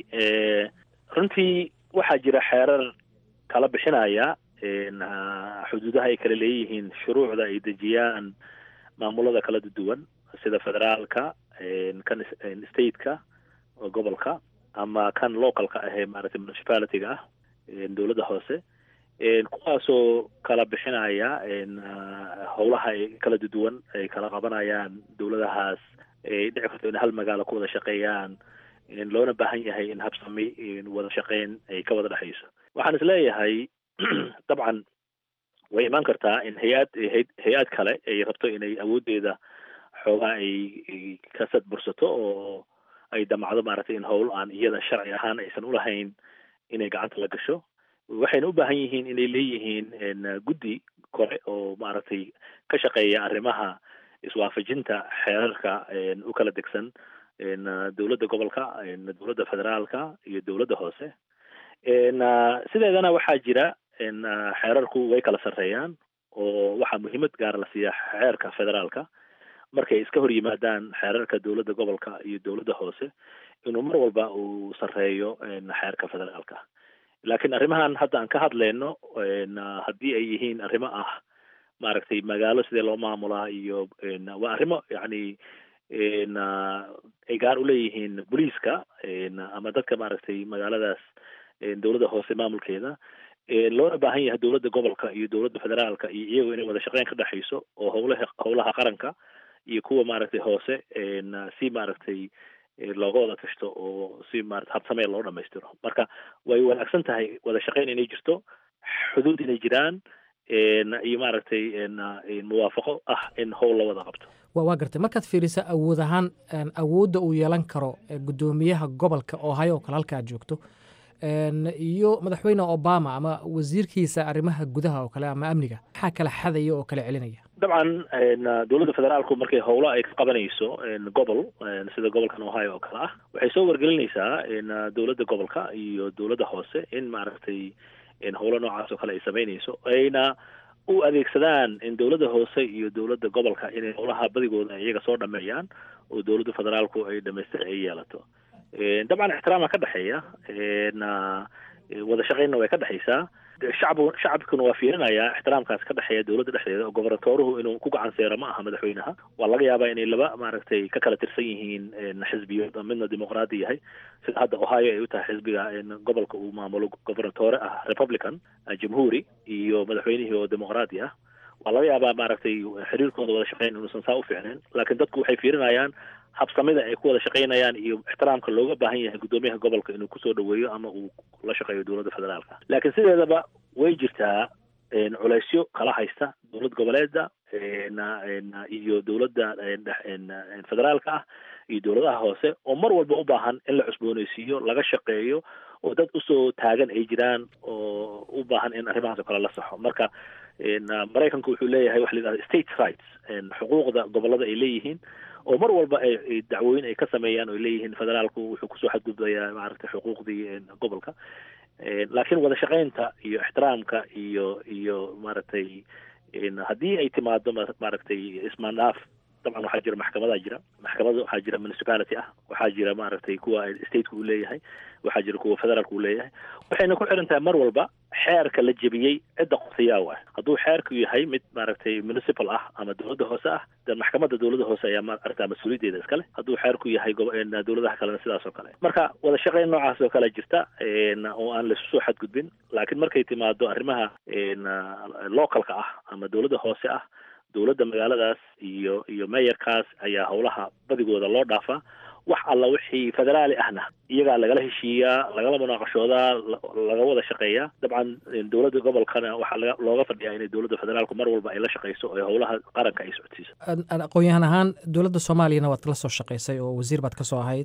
runtii waxaa jira xeerar kala bixinaya xuduudaha ay kala leeyihiin shuruucda ay dejiyaan maamulada kala duwan sida federaalka kan stateka oo gobolka ama kan localka ah ee maaragtay municipalityga ah dowladda hoose kuwaasoo kala bixinaya howlaha ay kala duwan ay kala qabanayaan dowladahaas ay dhici karto in hal magaalo ku wada shaqeeyaan loona baahan yahay in habsami wada shaqeyn ay ka wada dhexayso waxaan isleeyahay dabcan way imaan kartaa in hay-ad hay-ad kale ay rabto inay awooddeeda xoogaa ay ka sadbursato oo ay damacdo maaragtay in howl aan iyada sharci ahaan aysan ulahayn inay gacanta la gasho waxayna u baahan yihiin inay leeyihiin guddi kore oo maaragtay ka shaqeeya arrimaha iswaafajinta xeerarka u kala degsan dowladda gobolka dowladda federaalka iyo dowladda hoose sideedana waxaa jira xeerarku way kala sarreeyaan oo waxaa muhiimad gaara la siiyaa xeerka federaalka markay iska hor yimaadaan xeerarka dowladda gobolka iyo dowladda hoose inuu mar walba uu sarreeyo xeerka federaalka laakiin arrimahan hadda aan ka hadlayno haddii ay yihiin arrimo ah maaragtay magaalo sidee loo maamulaa iyo waa arrimo yacni ay gaar u leeyihiin booliiska ama dadka maaragtay magaaladaas dowladda hoose maamulkeeda loona baahan yahay dowladda gobolka iyo dowladda federaalka iyo iyago inay wada shaqeyn ka dhexayso oo howlaha howlaha qaranka iyo kuwa maaragtay hoose si maaragtay looga wada tashto oo si maarata habsamee loo dhamaystiro marka way wanaagsan tahay wada shaqeyn inay jirto xuduud inay jiraan iyo maaragtay muwaafaqo ah in howl la wada qabto waa gartay markaad fiirisa awood ahaan awoodda uu yeelan karo guddoomiyaha gobolka ohio oo kale halka aad joogto iyo madaxweyne obama ama wasiirkiisa arrimaha gudaha oo kale ama amniga maxaa kala xadaya oo kala celinaya dabcan dowladda federaalku markay howlo ay ka qabanayso gobol sida gobolkan ohio oo kale ah waxay soo wargelinaysaa dowladda gobolka iyo dowladda hoose in maaragtay howlo noocaas oo kale ay samaynayso ayna u adeegsadaan in dowladda hoose iyo dowladda gobolka inay howlaha badigooda iyaga soo dhameeyaan oo dowladda federaalku ay dhamaystir ay yeelato dabcan ixtiraama ka dhexeeya wada shaqeynna way ka dhexaysaa shacbu shacabkuna waa fiirinayaa ixtiraamkaas ka dhexeeya dowladda dhexdeeda oo gobernatooruhu inuu ku gacan seero ma aha madaxweynaha waa laga yaabaa inay laba maaragtay ka kala tirsan yihiin xisbiyood midna dimuqraadi yahay sida hadda ohio ay u tahay xisbiga gobolka uu maamulo gobernatoore ah republican jamhuuri iyo madaxweynihii oo dimuqraadi ah waa laga yaabaa maaragtay xiriirkooda wada shaqeyn inuusan saa u fiicnayn laakiin dadku waxay fiirinayaan habsamida ay ku wada shaqaynayaan iyo ixtiraamka looga baahan yahay guddoomiyaha gobolka inuu kusoo dhaweeyo ama uu la shaqeeyo dowladda federaalka laakiin sideedaba way jirtaa culeysyo kala haysta dowlad goboleeda iyo dowladda federaalka ah iyo dowladaha hoose oo mar walba u baahan in la cusbooneysiiyo laga shaqeeyo oo dad usoo taagan ay jiraan oo u baahan in arrimahaas oo kale la saxo marka maraykanku wuxuu leeyahay waxa la yidhahda state rights xuquuqda gobolada ay leeyihiin oo mar walba ay dacwooyin ay ka sameeyaan oo leeyihiin federaalku wuxuu kusoo xadgudbayaa maaragtay xuquuqdii gobolka laakiin wada shaqaynta iyo ixtiraamka iyo iyo maaragtay haddii ay timaado maaragtay ismaandhaaf dabcan waxaa jira maxkamadaa jira maxkamada waxaa jira municipality ah waxaa jira maaragtay kuwa stateka uu leeyahay waxaa jira kuwa federaalka uu leeyahay waxayna ku xiran tahay mar walba xeerka la jebiyey cidda qorsayaaw ah hadduu xeerku yahay mid maaragtay municipal ah ama dowladda hoose ah de maxkamadda dowladda hoose ayaa maaragta mas-uuliyaddeeda iskale hadduu xeerku yahay dowladaha kalena sidaas oo kale marka wada shaqayn noocaas oo kale jirta oo aan laisu soo xadgudbin laakiin markay timaado arrimaha localka ah ama dowladda hoose ah dowladda magaaladaas iyo iyo meeyarkaas ayaa howlaha badigooda loo dhaafaa wax alla wixii federaali ahna iyagaa lagala heshiiyaa lagala munaaqashoodaa laga wada shaqeeyaa dabcan dowladda gobolkana waxaa laga looga fadhiyaa inay dowladda federaalku mar walba ay la shaqeyso oo howlaha qaranka ay socodsiiso aqoon-yahan ahaan dowladda soomaaliyana waad la soo shaqeysay oo wasiir baad ka soo ahayd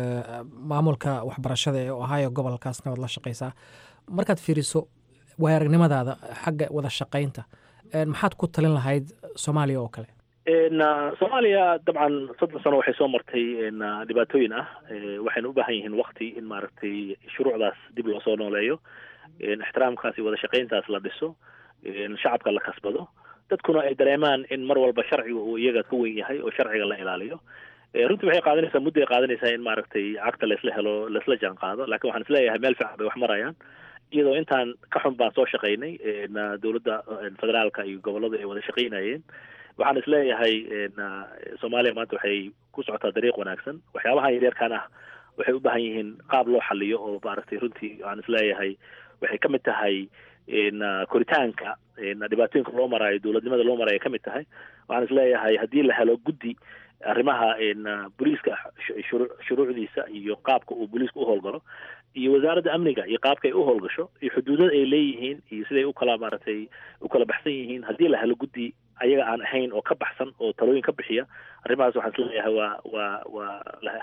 maamulka waxbarashada ee ohio gobolkaasna waad la shaqeysaa markaad fiiriso waay aragnimadaada xagga wada shaqeynta maxaad ku talin lahayd soomaaliya oo kale soomaaliya dabcan soddon sano waxay soo martay dhibaatooyin ah waxayna u baahan yihiin wakti in maaragtay shuruucdaas dib loo soo nooleeyo ixtiraamkaas iyo wada shaqayntaas la dhiso shacabka la kasbado dadkuna ay dareemaan in mar walba sharciga uu iyaga ka weyn yahay oo sharciga la ilaaliyo runtii waxay qaadanaysaa mudday qaadanaysaa in maaragtay cagta laisla helo laisla jaan qaado lakin waxaan isleeyahay meel fiican bay wax marayaan iyadoo intaan ka xun baan soo shaqaynay dowladda federaalka iyo goboladu ay wada shaqaynayeen waxaan isleeyahay soomaaliya maanta waxay ku socotaa dariiq wanaagsan waxyaabaha yaryarkan ah waxay u baahan yihiin qaab loo xaliyo oo maaragtay runtii waxaan isleeyahay waxay ka mid tahay koritaanka dhibaatooyinka loo maraayo dowladnimada loo maraayo ka mid tahay waxaan isleeyahay haddii la helo guddi arrimaha booliiska shuruucdiisa iyo qaabka uu booliiska u howlgalo iyo wasaaradda amniga iyo qaabka ay u howlgasho iyo xuduudada ay leeyihiin iyo siday u kala maaragtay u kala baxsan yihiin haddii la helo guddi ayaga aan ahayn oo ka baxsan oo talooyin ka bixiya arrimahaas waxaan isleeyahay waa waa waa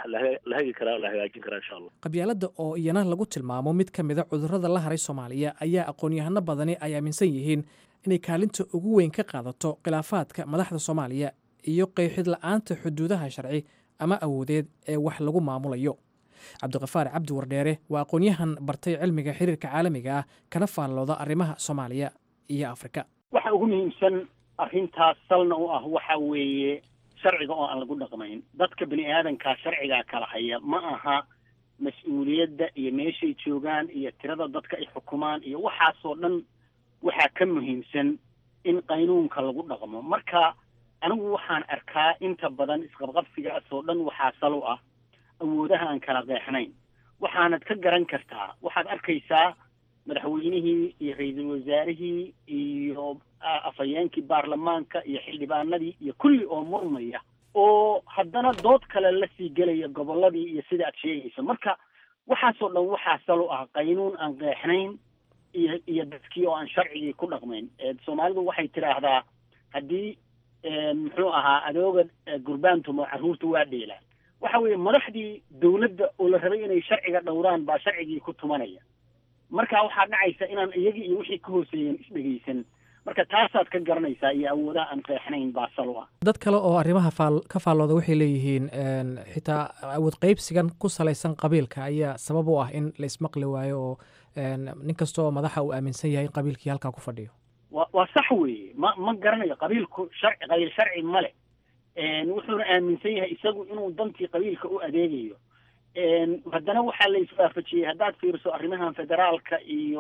la hagi karaa la hagaajin karaa insha allah qabyaaladda oo iyana lagu tilmaamo mid ka mida cudurrada la haray soomaaliya ayaa aqoon-yahano badani ay aaminsan yihiin inay kaalinta ugu weyn ka qaadato khilaafaadka madaxda soomaaliya iyo qeexid la-aanta xuduudaha sharci ama awoodeed ee wax lagu maamulayo cabdiqafaar cabdi wardheere waa aqoon-yahan bartay cilmiga xiriirka caalamiga ah kana faallooda arrimaha soomaaliya iyo afrika waxa ugu muhiimsan arrintaas salna u ah waxa weeye sharciga oo aan lagu dhaqmayn dadka bini aadankaa sharcigaa kala haya ma aha mas-uuliyadda iyo meeshay joogaan iyo tirada dadka ay xukumaan iyo waxaasoo dhan waxaa ka muhiimsan in qaynuunka lagu dhaqmo marka anigu waxaan arkaa inta badan isqabqabsigaasoo dhan waxaa sal u ah awoodaha aan kala qeexnayn waxaanad ka garan kartaa waxaad arkaysaa madaxweynihii iyo ra-iisul wasaarihii iyo afhayeenkii baarlamaanka iyo xildhibaanadii iyo kulli oo murmaya oo haddana dood kale lasii gelaya gobolladii iyo sida aad sheegayso marka waxaasoo dhan waxaa sal u ah qaynuun aan qeexnayn iyo iyo dadkii oo aan sharcigii ku dhaqmayn soomaalidu waxay tidhaahdaa haddii muxuu ahaa adooga gurbaantumo carruurta waa dheelaan waxa weeye madaxdii dawladda oo la rabay inay sharciga dhowraan baa sharcigii ku tumanaya marka waxaa dhacaysa inaan iyagii iyo wixii ka hooseeyeen isdhegaysan marka taasaad ka garanaysaa iyo awoodaha aan qeexnayn baa sal u ah dad kale oo arrimaha faal ka faallooda waxay leeyihiin xitaa awood qaybsigan ku salaysan qabiilka ayaa sabab u ah in la ismaqli waayo oo nin kasta oo madaxa uu aaminsan yahay in qabiilkii halkaa ku fadhiyo wa waa sax weeye ma ma garanayo qabiilku sharci qabiil sharci ma leh wuxuuna aaminsan yahay isagu inuu dantii qabiilka u adeegayo haddana waxaa la iswaafajiyey haddaad fiiriso arrimahan federaalka iyo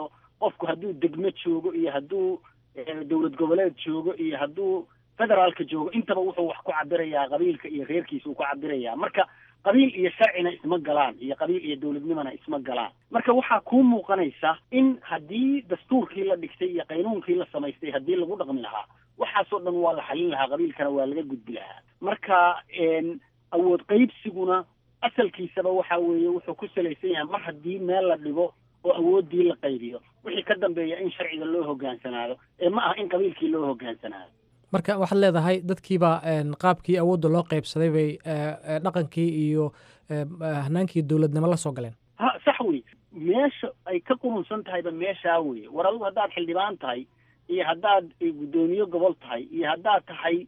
qofku hadduu degmo joogo iyo hadduu dowlad goboleed joogo iyo hadduu federaalka joogo intaba wuxuu wax ku cabirayaa qabiilka iyo reerkiisa uu ku cabirayaa marka qabiil iyo sharcina isma galaan iyo qabiil iyo dowladnimona isma galaan marka waxaa kuu muuqanaysa in haddii dastuurkii la dhigtay iyo qaynuunkii la samaystay haddii lagu dhaqmi lahaa waxaasoo dhan waa la xalin lahaa qabiilkana waa laga gudbi lahaa marka awood qaybsiguna asalkiisaba waxa weeye wuxuu ku salaysan yahay mar haddii meel la dhigo oo awooddii la qaybiyo wixii ka dambeeya in sharciga loo hogaansanaado ee ma aha in qabiilkii loo hogaansanaado marka waxaad leedahay dadkiibaa qaabkii awoodda loo qaybsaday bay dhaqankii iyo hanaankii dowladnimo la soo galeen ha sax wey meesha ay ka qurunsan tahayba meeshaa weye war adigu haddaad xildhibaan tahay iyo haddaad guddoomiye gobol tahay iyo haddaad tahay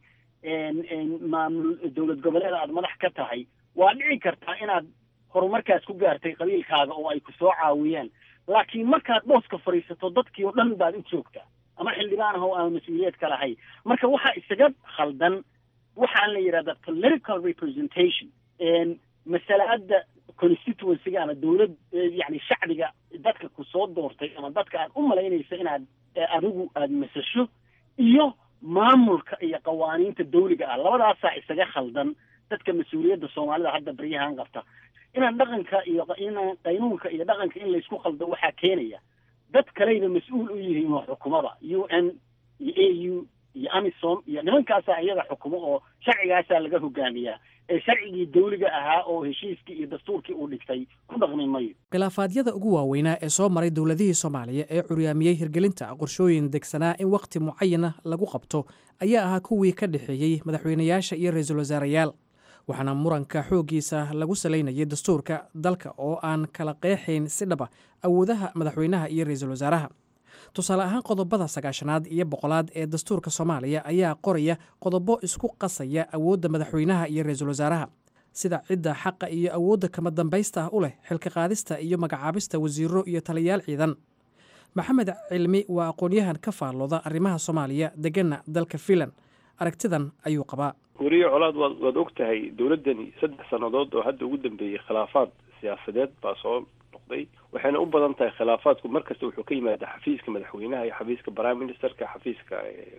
maamul dowlad goboleed aad madax ka tahay waa dhici kartaa inaad horumarkaas ku gaartay qabiilkaaga oo ay ku soo caawiyaan laakiin markaad booska fadhiisato dadkii oo dhan baad u joogtaa ama xildhibaan ah oo aan mas-uuliyeed ka lahayn marka waxaa isaga khaldan waxaan la yidhahdaa political representation masalaada constituencyga ama dowlad yani shacbiga dadka ku soo doortay ama dadka aad u malaynaysa inaad adigu aada masasho iyo maamulka iyo qawaaniinta dawliga ah labadaasaa isaga khaldan dadka mas-uuliyadda soomaalida hadda baryahan qabta inaan dhaqanka iyo inaan qaynuunka iyo dhaqanka in laysku khaldo waxaa keenaya dad kaleyba mas-uul u yihiin oo xukumada u n iyo a u iyo amisom iyo nimankaasaa iyaga xukumo oo sharcigaasaa laga hogaamiyaa ee sharcigii dawliga ahaa oo heshiiskii iyo dastuurkii uu dhigtay ku dhaqmi mayo khilaafaadyada ugu waaweynaa ee soo maray dowladihii soomaaliya ee curyaamiyey hirgelinta qorshooyin degsanaa in wakhti mucayana lagu qabto ayaa ahaa kuwii ka dhexeeyey madaxweynayaasha iyo ra-iisul wasaarayaal waxaana muranka xooggiisa lagu salaynayay dastuurka dalka oo aan kala qeexayn si dhaba awoodaha madaxweynaha iyo ra-iisul wasaaraha tusaale ahaan qodobada sagaashanaad iyo boqolaad ee dastuurka soomaaliya ayaa qoraya qodobo isku qasaya awoodda madaxweynaha iyo ra-iisul wasaaraha sida cidda xaqa iyo awoodda kama dambaysta ah u leh xilka qaadista iyo magacaabista wasiiro iyo taliyayaal ciidan maxamed cilmi waa aqoon-yahan ka faallooda arrimaha soomaaliya deganna dalka fiinland aragtidan ayuu qabaa weriye colaad waad waad og tahay dowladdani saddex sannadood oo hadda ugu dambeeyey khilaafaad siyaasadeed baa soo noqday waxayna u badan tahay khilaafaadku mar kasta wuxuu ka yimaadaa xafiiska madaxweynaha iyo xafiiska prime ministerka xafiiska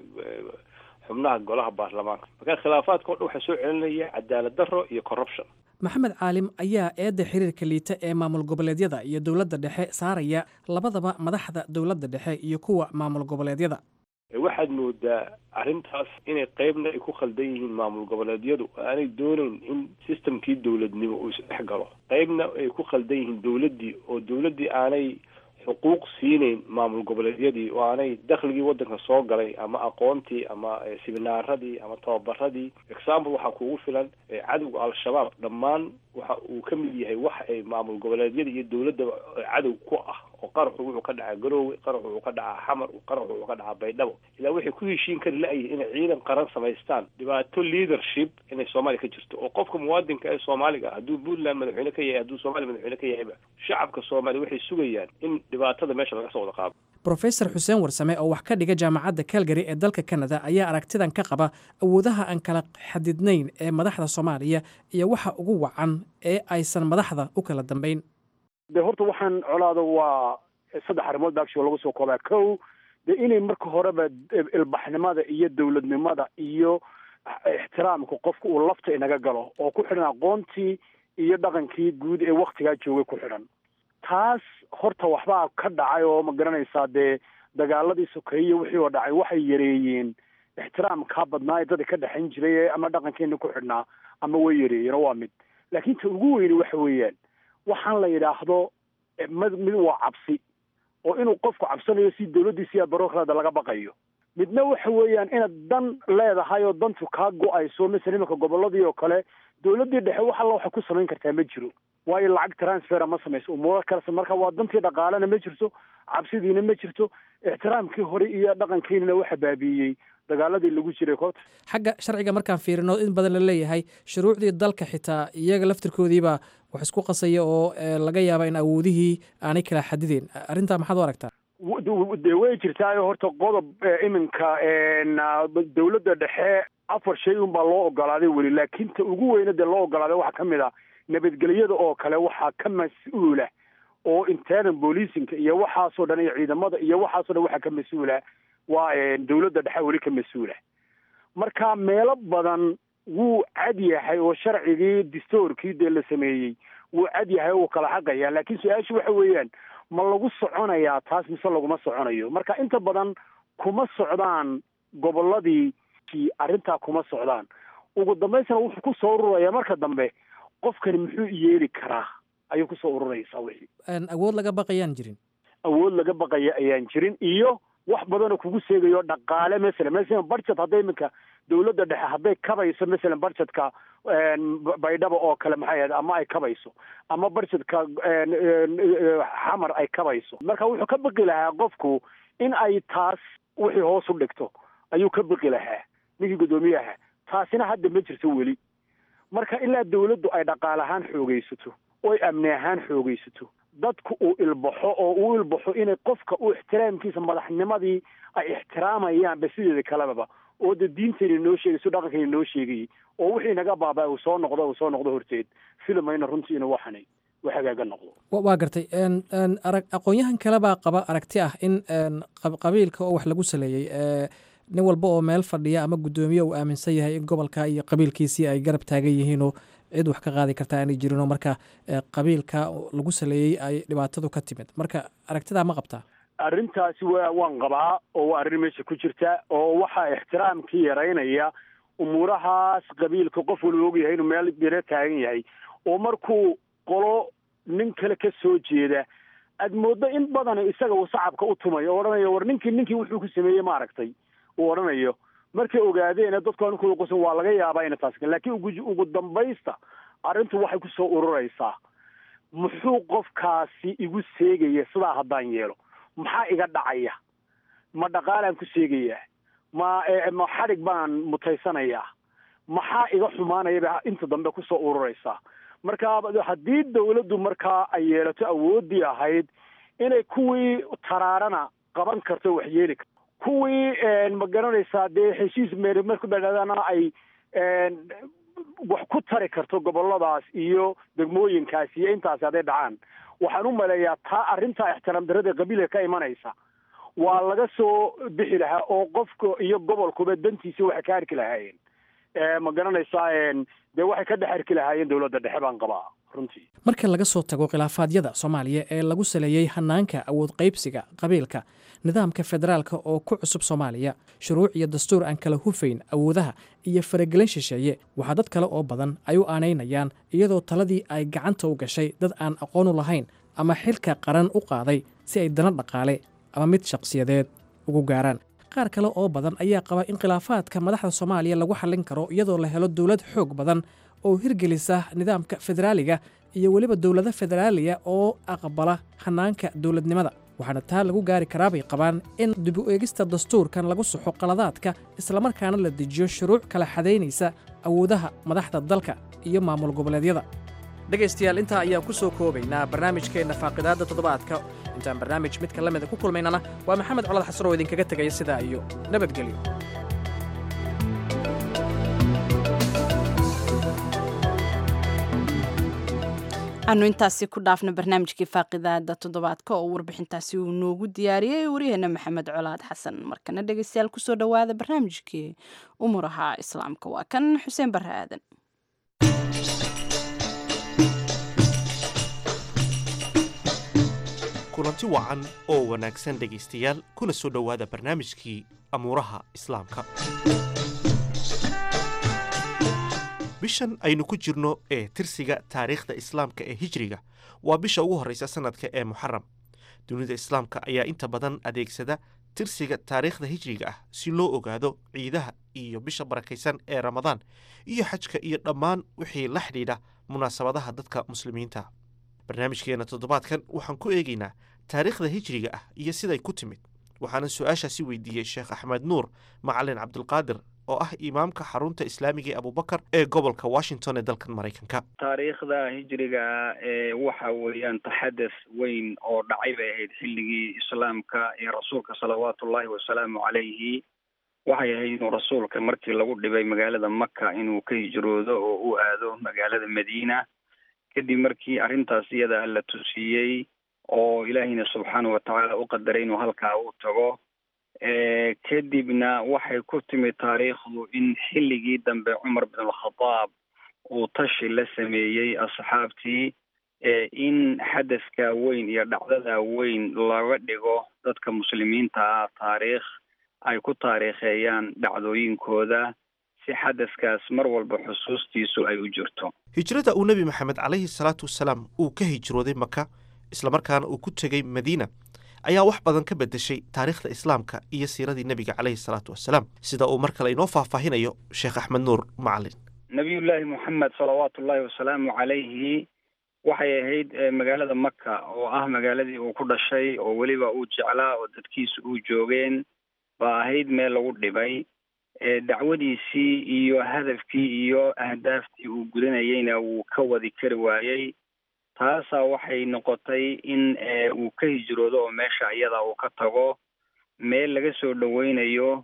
xubnaha golaha baarlamaanka marka khilaafaadka o dhan waxaa soo celinaya cadaalad darro iyo corruption maxamed caalim ayaa eedda xiriirka liita ee maamul goboleedyada iyo dowladda dhexe saaraya labadaba madaxda dowladda dhexe iyo kuwa maamul goboleedyada waxaad moodaa arrintaas inay qeybna ay ku khaldan yihiin maamul goboleedyadu aanay doonayn in systemkii dowladnimo uu isdhex galo qeybna ay ku khaldan yihiin dowladdii oo dowladdii aanay xuquuq siinayn maamul goboleedyadii oo aanay dakhligii waddanka soo galay ama aqoontii ama siminaaradii ama tababaradii example waxaa kuugu filan cadowga al-shabaab dhammaan waxa uu ka mid yahay wax ay maamul goboleedyada iyo dowladda cadow ku ah oo qaraxu wuxuu ka dhacaa garoowe qaraxu wuxuu ka dhacaa xamar qaraxu wuxuu ka dhacaa baydhabo ilaa waxay ku heshiin kari la-yihin inay ciidan qaran samaystaan dhibaato leadership inay soomaaliya ka jirto oo qofka muwaadinka ee soomaaliga hadduu puntland madaxweyne ka yahay hadduu soomaaliya madaxweyne ka yahayba shacabka soomaaliya waxay sugayaan in dhibaatada meesha laga soo wada qaado brofesor xuseen warsame oo wax ka dhiga jaamacadda calgary ee dalka canada ayaa aragtidan ka qaba awoodaha aan kala xadidnayn ee madaxda soomaaliya iyo waxa ugu wacan ee aysan madaxda u kala dambayn de horta waxaan colaada waa saddex arrimood baagsi lagu soo koobaa kow de inay marka horeba ilbaxnimada iyo dowladnimada iyo ixtiraamka qofka uu lafta inaga galo oo ku xidhan aqoontii iyo dhaqankii guud ee waktigaa joogay ku xidhan taas horta waxbaa ka dhacay oo ma garanaysaa dee dagaaladii sokeeye wixii oo dhacay waxay yareeyeen ixtiraamkaa badnaa ee dadka ka dhexayn jiray ama dhaqankeena ku xidhnaa ama way yareeyeen oo waa mid laakiin ta ugu weyni waxa weeyaan waxaan la yidhaahdo mid mid waa cabsi oo inuu qofku cabsanayo si dawladdiisa iyo barokraada laga baqayo midna waxa weeyaan inaad dan leedahay oo dantu kaa go-ayso masala imanka gobolladii oo kale dawladdii dhexe wax alla waxay ku samayn kartaa ma jiro waayo lacag transfera ma samayso umuuro kalese marka waa dantii dhaqaalena ma jirto cabsidiina ma jirto ixtiraamkii hore iyo dhaqankiinana waxa baabiiyey dagaaladii lagu jiray koota xagga sharciga markaan fiirino in badan la leeyahay shuruucdii dalka xitaa iyaga laftirkoodiibaa wax isku qasaya oo laga yaaba in awoodihii aanay kala xadideen arrintaa maxaad u aragtaa de way jirtaayo horta qodob iminka dawladda dhexe afar shay unbaa loo ogolaaday weli laakiin ta ugu weyna dee loo ogolaaday waxaa ka mid a nabadgelyada oo kale waxaa ka mas-uula oo internal bolicinka iyo waxaasoo dhan iyo ciidamada iyo waxaasoo dhan waxaa ka mas-uula waa dowladda dhexe weli ka mas-uula marka meelo badan wuu cad yahay oo sharcigii distoorkii dee la sameeyey wuu cad yahay oo uu kala xaqaya laakiin su-aashu waxa weeyaan ma lagu soconayaa taas mise laguma soconayo marka inta badan kuma socdaan gobolladii arrintaa kuma socdaan ugu dambaysana wuxuu kusoo ururaya marka dambe qofkani muxuu yeeli karaa ayuu kusoo ururaysaa wixii awood laga baqayaan jirin awood laga baqaya ayaan jirin iyo wax badanoo kugu seegayo dhaqaale masalan masalan budget hadday iminka dowladda dhexe hadday kabayso masalan budgetka baydhaba oo kale maxay ahayd ama ay kabayso ama budgetka xamar ay kabayso marka wuxuu ka baqi lahaa qofku in ay taas wixii hoos u dhigto ayuu ka baqi lahaa ninkii guddoomiyaha taasina hadda ma jirto weli marka ilaa dawladdu ay dhaqaale ahaan xoogaysato oy amni ahaan xoogaysato dadku uu ilbaxo oo uu ilbaxo inay qofka uu ixtiraamkiisa madaxnimadii ay ixtiraamayaanba sideeda kalebaba oo de diintayna noo sheegayso dhaqankayna noo sheegayay oo wixii naga baabaa uu soo noqdo uu soo noqdo horteed filmayna runtii inuu waxanay wax hagaaga noqdo waa gartay arag aqoon-yahan kale baa qaba aragti ah in qabiilka oo wax lagu saleeyey nin walba oo meel fadhiya ama guddoomiye uu aaminsan yahay in gobolka iyo qabiilkiisii ay garab taagan yihiinoo cid wax ka qaadi karta aanay jirinoo marka qabiilka lagu saleeyey ay dhibaatadu ka timid marka aragtidaa ma qabtaa arrintaasi waa waan qabaa oo waa arrin meesha ku jirta oo waxaa ixtiraamkii yaraynaya umuurahaas qabiilka qof walba ogyahay inuu meel biro taagan yahay oo markuu qolo nin kale ka soo jeeda aad mooddo in badan isaga uu sacabka u tumayo oo odhanayo war ninkii ninkii wuxuu ku sameeyey ma aragtay uu odhanayo markay ogaadeena dadku anunkooda qusan waa laga yaabaa ina taas laakiin ugu ugu dambaysta arrintu waxay kusoo ururaysaa muxuu qofkaasi igu seegaya sidaa haddaan yeelo maxaa iga dhacaya ma dhaqaalaan ku seegayaa ma ma xadhig baan mutaysanayaa maxaa iga xumaanayaba inta dambe kusoo ururaysaa marka haddii dawladdu markaa ay yeelato awooddii ahayd inay kuwii taraarana qaban karto wax yeeli karto kuwii ma garanaysaa dee heshiis meer marku dhadhadana ay wax ku tari karto goboladaas iyo degmooyinkaas iyo intaasi hadday dhacaan waxaan u maleeyaa taa arrintaa ixtiraam darrada qabiilka ka imanaysa waa laga soo bixi lahaa oo qofka iyo gobolkuba dantiisa waxay ka arki lahaayeen ma garanaysaa dee waxay ka dhex arki lahaayeen dowladda dhexe baan qabaa runtii marka laga soo tago khilaafaadyada soomaaliya ee lagu saleeyey hanaanka awood qaybsiga qabiilka nidaamka federaalka oo ku cusub soomaaliya shuruuc iyo dastuur aan kala hufayn awoodaha iyo faragelin shisheeye waxaa dad kale oo badan ay u aanaynayaan iyadoo taladii ay gacanta u gashay dad aan aqoon u lahayn ama xilka qaran u qaaday si ay dana dhaqaale ama mid shaqsiyadeed ugu gaaraan qaar kale oo badan ayaa qaba in khilaafaadka madaxda soomaaliya lagu xallin karo iyadoo la helo dowlad xoog badan oo hirgelisa nidaamka federaaliga iyo weliba dowlado federaaliya oo aqbala hanaanka dowladnimada waxaana taa lagu gaari karaa bay qabaan in dib u eegista dastuurkan lagu saxo qaladaadka islamarkaana la dejiyo shuruuc kala xadaynaysa awoodaha madaxda dalka iyo maamul goboleedyada dhegaystayaal intaa ayaan ku soo koobaynaa barnaamijkeenna faaqidaadda toddobaadka intaan barnaamij midka la mida ku kulmaynana waa maxamed colad xasan oo idinkaga tegaya sidaa iyo nabadgelyo aanu intaasi ku dhaafna barnaamijkii faaqidaada toddobaadka oo warbixintaasi uu noogu diyaariyey waryaheena maxamed colaad xasan markana dhegeystayaal kusoo dhowaada barnaamijkii umuraha islaamka waa kan xuseen barre aadan kulanti wacan oo wanaagsan dhegaystayaal kuna soo dhowaada barnaamijkii amuuraha islaamka bishan aynu ku jirno ee tirsiga taariikhda islaamka ee hijriga waa bisha ugu horreysa sannadka ee muxaram dunida islaamka ayaa inta badan adeegsada tirsiga taariikhda hijriga ah si loo ogaado ciidaha iyo bisha barakaysan ee ramadaan iyo xajka iyo dhammaan wixii la xidhiidha munaasabadaha dadka muslimiinta barnaamijkeenna toddobaadkan waxaan ku eegaynaa taariikhda hijriga ah iyo siday ku timid waxaana su-aashaasi weydiiyey sheekh axmed nuur macalin cabdulqaadir oo ah imaamka xarunta islaamiga ee abubakar ee gobolka washington ee dalkan maraykanka taariikhda hijriga ee waxa weeyaan taxadaf weyn oo dhacay bay ahayd xilligii islaamka iyo rasuulka salawaatu ullaahi wasalaamu calayhi waxay ahayd inuu rasuulka markii lagu dhibay magaalada maka inuu ka hijroodo oo u aado magaalada madiina kadib markii arrintaas iyada la tusiyey oo ilaahiyna subxaana watacaala u qadaray inuu halkaa u tago kadibna waxay ku timid taariikhdu in xilligii dambe cumar bin alkhadaab uu tashi la sameeyey asxaabtii in xadaskaa weyn iyo dhacdada weyn looga dhigo dadka muslimiinta ah taariikh ay ku taariikheeyaan dhacdooyinkooda si xadaskaas mar walba xusuustiisu ay u jirto hijrada uu nebi maxamed calayhi salaatu wasalaam uu ka hijrooday maka islamarkaana uu ku tegey madiina ayaa wax badan ka beddeshay taariikhda islaamka iyo siiradii nebiga calayhi salaatu wasalaam sida uu mar kale inoo faahfaahinayo sheekh axmed nuur macalin nabiyullaahi moxamed salawaatu ullaahi wasalaamu calayhi waxay ahayd magaalada maka oo ah magaaladii uu ku dhashay oo weliba uu jeclaa oo dadkiisa uu joogeen baa ahayd meel lagu dhibay dacwadiisii iyo hadafkii iyo ahdaaftii uu gudanayeyna wuu ka wadi kari waayey taasaa waxay noqotay in uu ka hijroodo oo meesha iyada uu ka tago meel laga soo dhaweynayo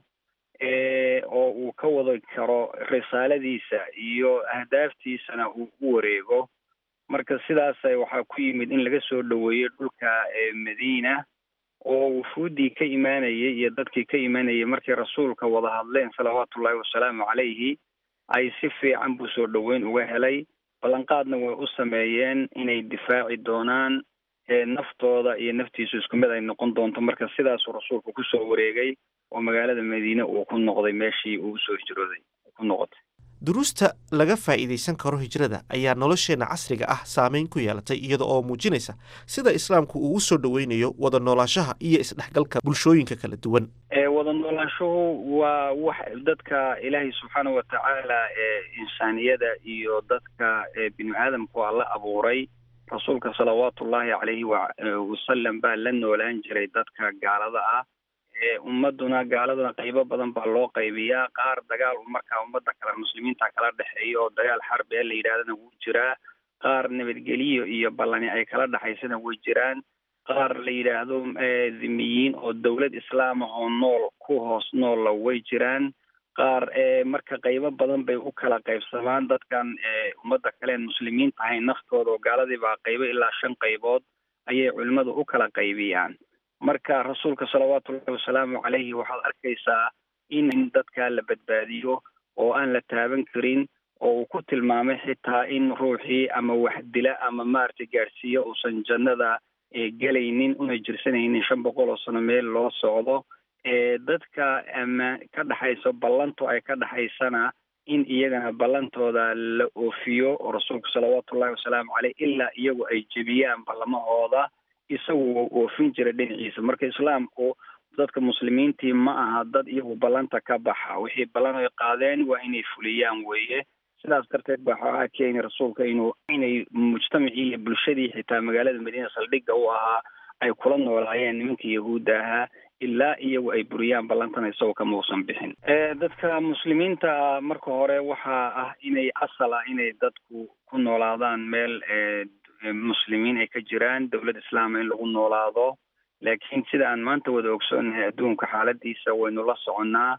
oo uu ka wadi karo risaaladiisa iyo ahdaaftiisana uu u wareego marka sidaas waxaa ku yimid in laga soo dhaweeyo dhulka madiina oo wufuuddii ka imaanayay iyo dadkii ka imaanayay markay rasuulka wada hadleen salawaatu ullaahi wasalaamu calayhi ay si fiican buu soo dhoweyn uga helay ballanqaadna way u sameeyeen inay difaaci doonaan naftooda iyo naftiisu isku mid ay noqon doonto marka sidaasuu rasuulku kusoo wareegay oo magaalada madiine uu ku noqday meeshii uu usoo hijrooday ku noqotay duruusta laga faa'iidaysan karo hijrada ayaa nolosheenna casriga ah saameyn ku yeelatay iyada oo muujinaysa sida islaamku uu u soo dhoweynayo wada noolaanshaha iyo isdhexgalka bulshooyinka kala duwan wada noolaanshuhu waa wax dadka ilaahay subxaana watacaala insaaniyada iyo dadka bini aadamku a la abuuray rasuulka salawaatu ullaahi calayhi wasalam baa la noolaan jiray dadka gaalada ah ummaduna gaaladuna qaybo badan baa loo qaybiyaa qaar dagaal markaa ummadda kale muslimiinta kala dhexeeya oo dagaal xarbi ee la yidhahdana wuu jiraa qaar nabadgelyo iyo ballani ay kala dhexaysana way jiraan qaar la yidhaahdo dhimiyiin oo dowlad islaam ah oo nool ku hoos noolla way jiraan qaar marka qaybo badan bay u kala qaybsamaan dadkan ummadda kaleen muslimiin tahay naftooda oo gaaladii baa qaybo ilaa shan qaybood ayay culimmadu u kala qaybiyaan marka rasuulka salawaatu ullahi wasalaamu calayhi waxaad arkaysaa in dadka la badbaadiyo oo aan la taaban karin oo uu ku tilmaamay xitaa in ruuxii ama wax dila ama maaragtay gaadhsiiyo uusan jannada gelaynin una jirsanaynin shan boqol oo sano meel loo socdo dadka ama ka dhexayso ballantu ay ka dhexaysana in iyagana ballantooda la oofiyo oo rasuulku salawaatu ullahi wasalaamu caleyh ilaa iyagu ay jebiyaan ballamahooda isagu wuu oofin jira dhinaciisa marka islaamku dadka muslimiintii ma aha dad iyagu ballanta ka baxa wixii ballan ay qaadeen waa inay fuliyaan weeye sidaas darteed baa waxaa keeni rasuulka inuu inay mujtamacii iyo bulshadii xitaa magaalada madiina saldhigga u ahaa ay kula noolaayeen nimankii yahuudda ahaa ilaa iyagu ay buriyaan ballantana isagoo kama uusan bixin dadka muslimiinta marka hore waxaa ah inay asal ah inay dadku ku noolaadaan meel muslimiin ay ka jiraan dowlad islaama in lagu noolaado laakiin sida aan maanta wada ogsoonahay adduunka xaaladiisa waynu la soconnaa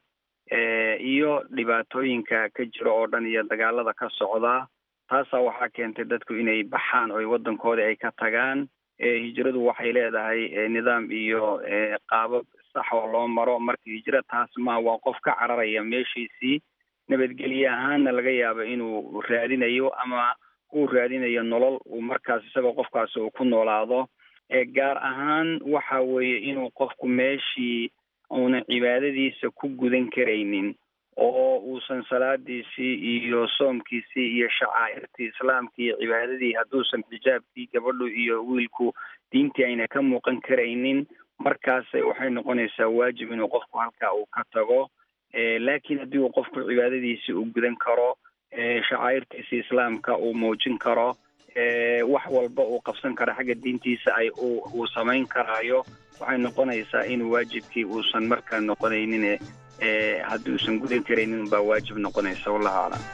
iyo dhibaatooyinka ka jira oo dhan iyo dagaalada ka socda taasaa waxaa keentay dadku inay baxaan oo waddankoodii ay ka tagaan hijradu waxay leedahay nidaam iyo qaabab sax oo loo maro marka hijra taas ma waa qof ka cararaya meeshiisii nabadgelye ahaanna laga yaabo inuu raadinayo ama uu raadinayo nolol uu markaas isagoo qofkaasi uu ku noolaado gaar ahaan waxa weeye inuu qofku meeshii uunan cibaadadiisa ku gudan karaynin oo uusan salaadiisii iyo soomkiisii iyo shacaa'irtii islaamkii iyo cibaadadii hadduusan xijaabkii gabadhu iyo wiilku diintii ayna ka muuqan karaynin markaas waxay noqonaysaa waajib inuu qofku halkaa uu ka tago laakiin haddii uu qofku cibaadadiisii uu gudan karo shacaa'irtiisii islaamka uu muujin karo wax walba uu qabsan karo xagga diintiisa ay uu samayn karaayo waxay noqonaysaa in waajibkii uusan markaa noqonaynin haddii uusan gudan karaynin baa waajib noqonaysa wallahu aclam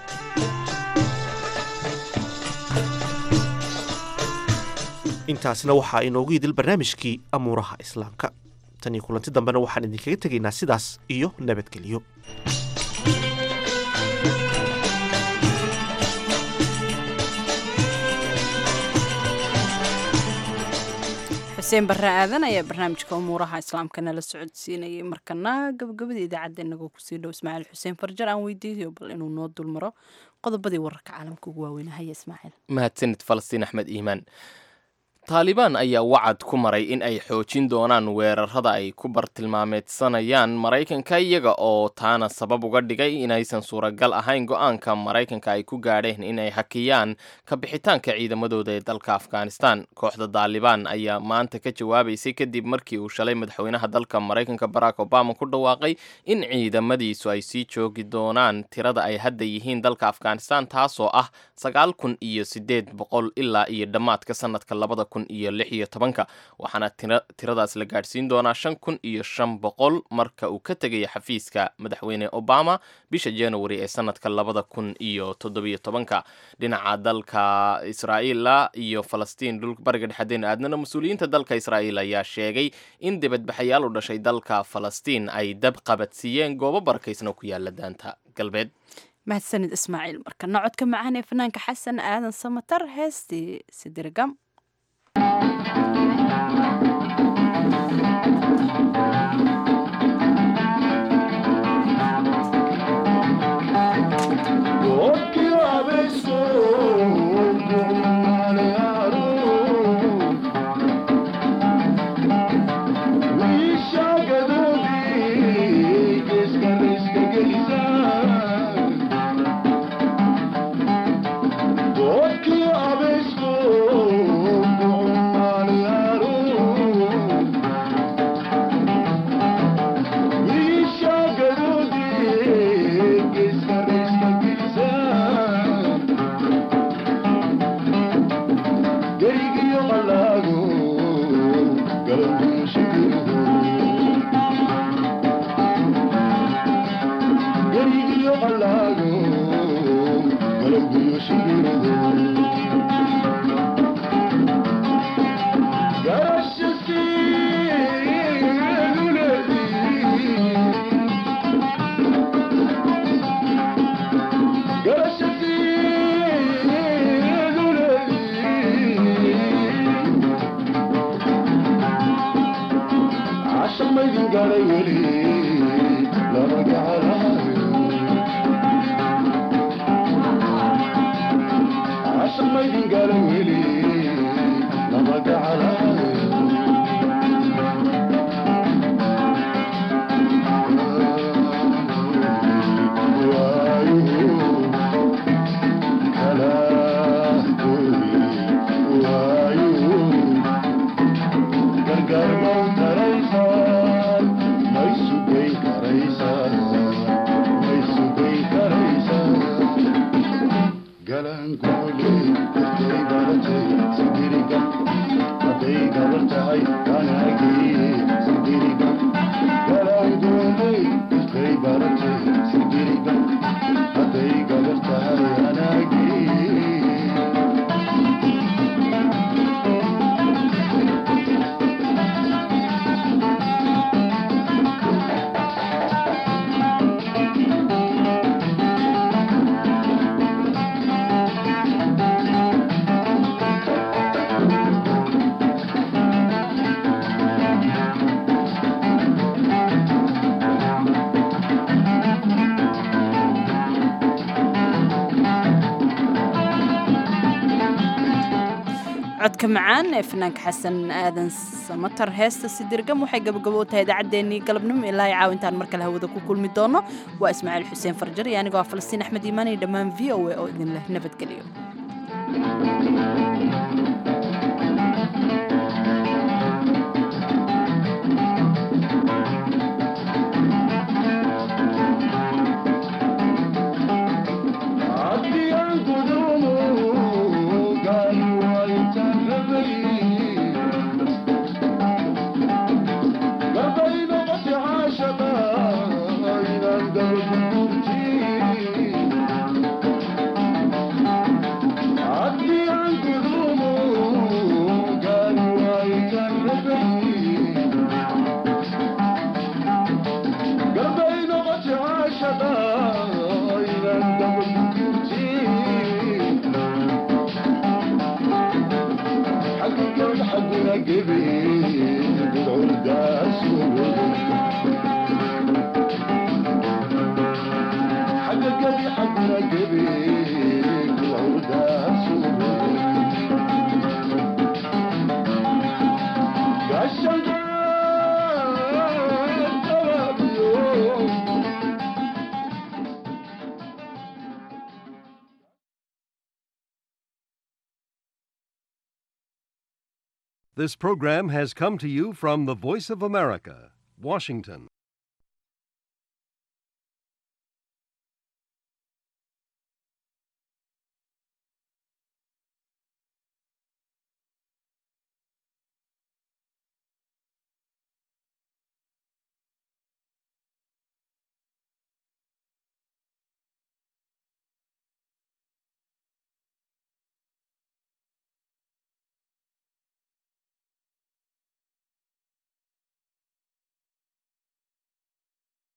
intaasna waxaa inoogu idil barnaamijkii amuuraha islaamka tan iyo kulanti dambena waxaan idinkaga tegaynaa sidaas iyo nabadgelyo xuseen barre aadan ayaa barnaamijka umuuraha islaamka nala socodsiinayay markana gabagabada idaacadda inagoo kusii dhow ismaaciil xuseen farjar aan weydiiyo bal inuu noo dulmaro qodobadii wararka caalamka ugu waaweyn haya ismaaciil mahadsanid falastiin axmed iimaan taalibaan ayaa wacad ku maray in ay xoojin doonaan weerarada ay ku bartilmaameedsanayaan maraykanka iyaga oo taana sabab uga dhigay inaysan suuragal ahayn go-aanka maraykanka ay ku gaadheen inay hakiyaan ka bixitaanka ciidamadooda ee dalka afghanistan kooxda taalibaan ayaa maanta ka jawaabaysay kadib markii uu shalay madaxweynaha dalka maraykanka barack obama ku dhawaaqay in ciidamadiisu ay sii joogi doonaan tirada ay hadda yihiin dalka afghanistan taasoo ah sagaal kun iyo sideed boqol ilaa iyo dhammaadka sanadka labada kun iyo lix iyo tobanka waxaana tiradaas la gaadhsiin doonaa shan kun iyo shan boqol marka uu ka tegaya xafiiska madaxweyne obama bisha january ee sanadka labada kun iyo toddobiyo tobanka dhinaca dalka israa'iila iyo falastiin dhulka bariga dhexadeen aadnana mas-uuliyiinta dalka israa'iil ayaa sheegay in dibadbaxayaal u dhashay dalka falastiin ay dab qabadsiiyeen goobo barakaysan oo ku yaala daanta galbeed mahadsanid ismaaciil markana codka macaan ee fanaanka xasan aadan samatar heestii sidirgam codka macaan ee fanaanka xasan aadan samatar heesta sidirgam waxay gabagabo u tahay idaacaddeenii galabnimo ilaa caawintaan mar kale hawada ku kulmi doono waa ismaaciil xuseen farjar iyo anigoo ah falastiin axmed iimaan iyo dhammaan v o a oo idin leh nabadgelyo عدي عن قدومه This program has come to you from the Voice of America, Washington.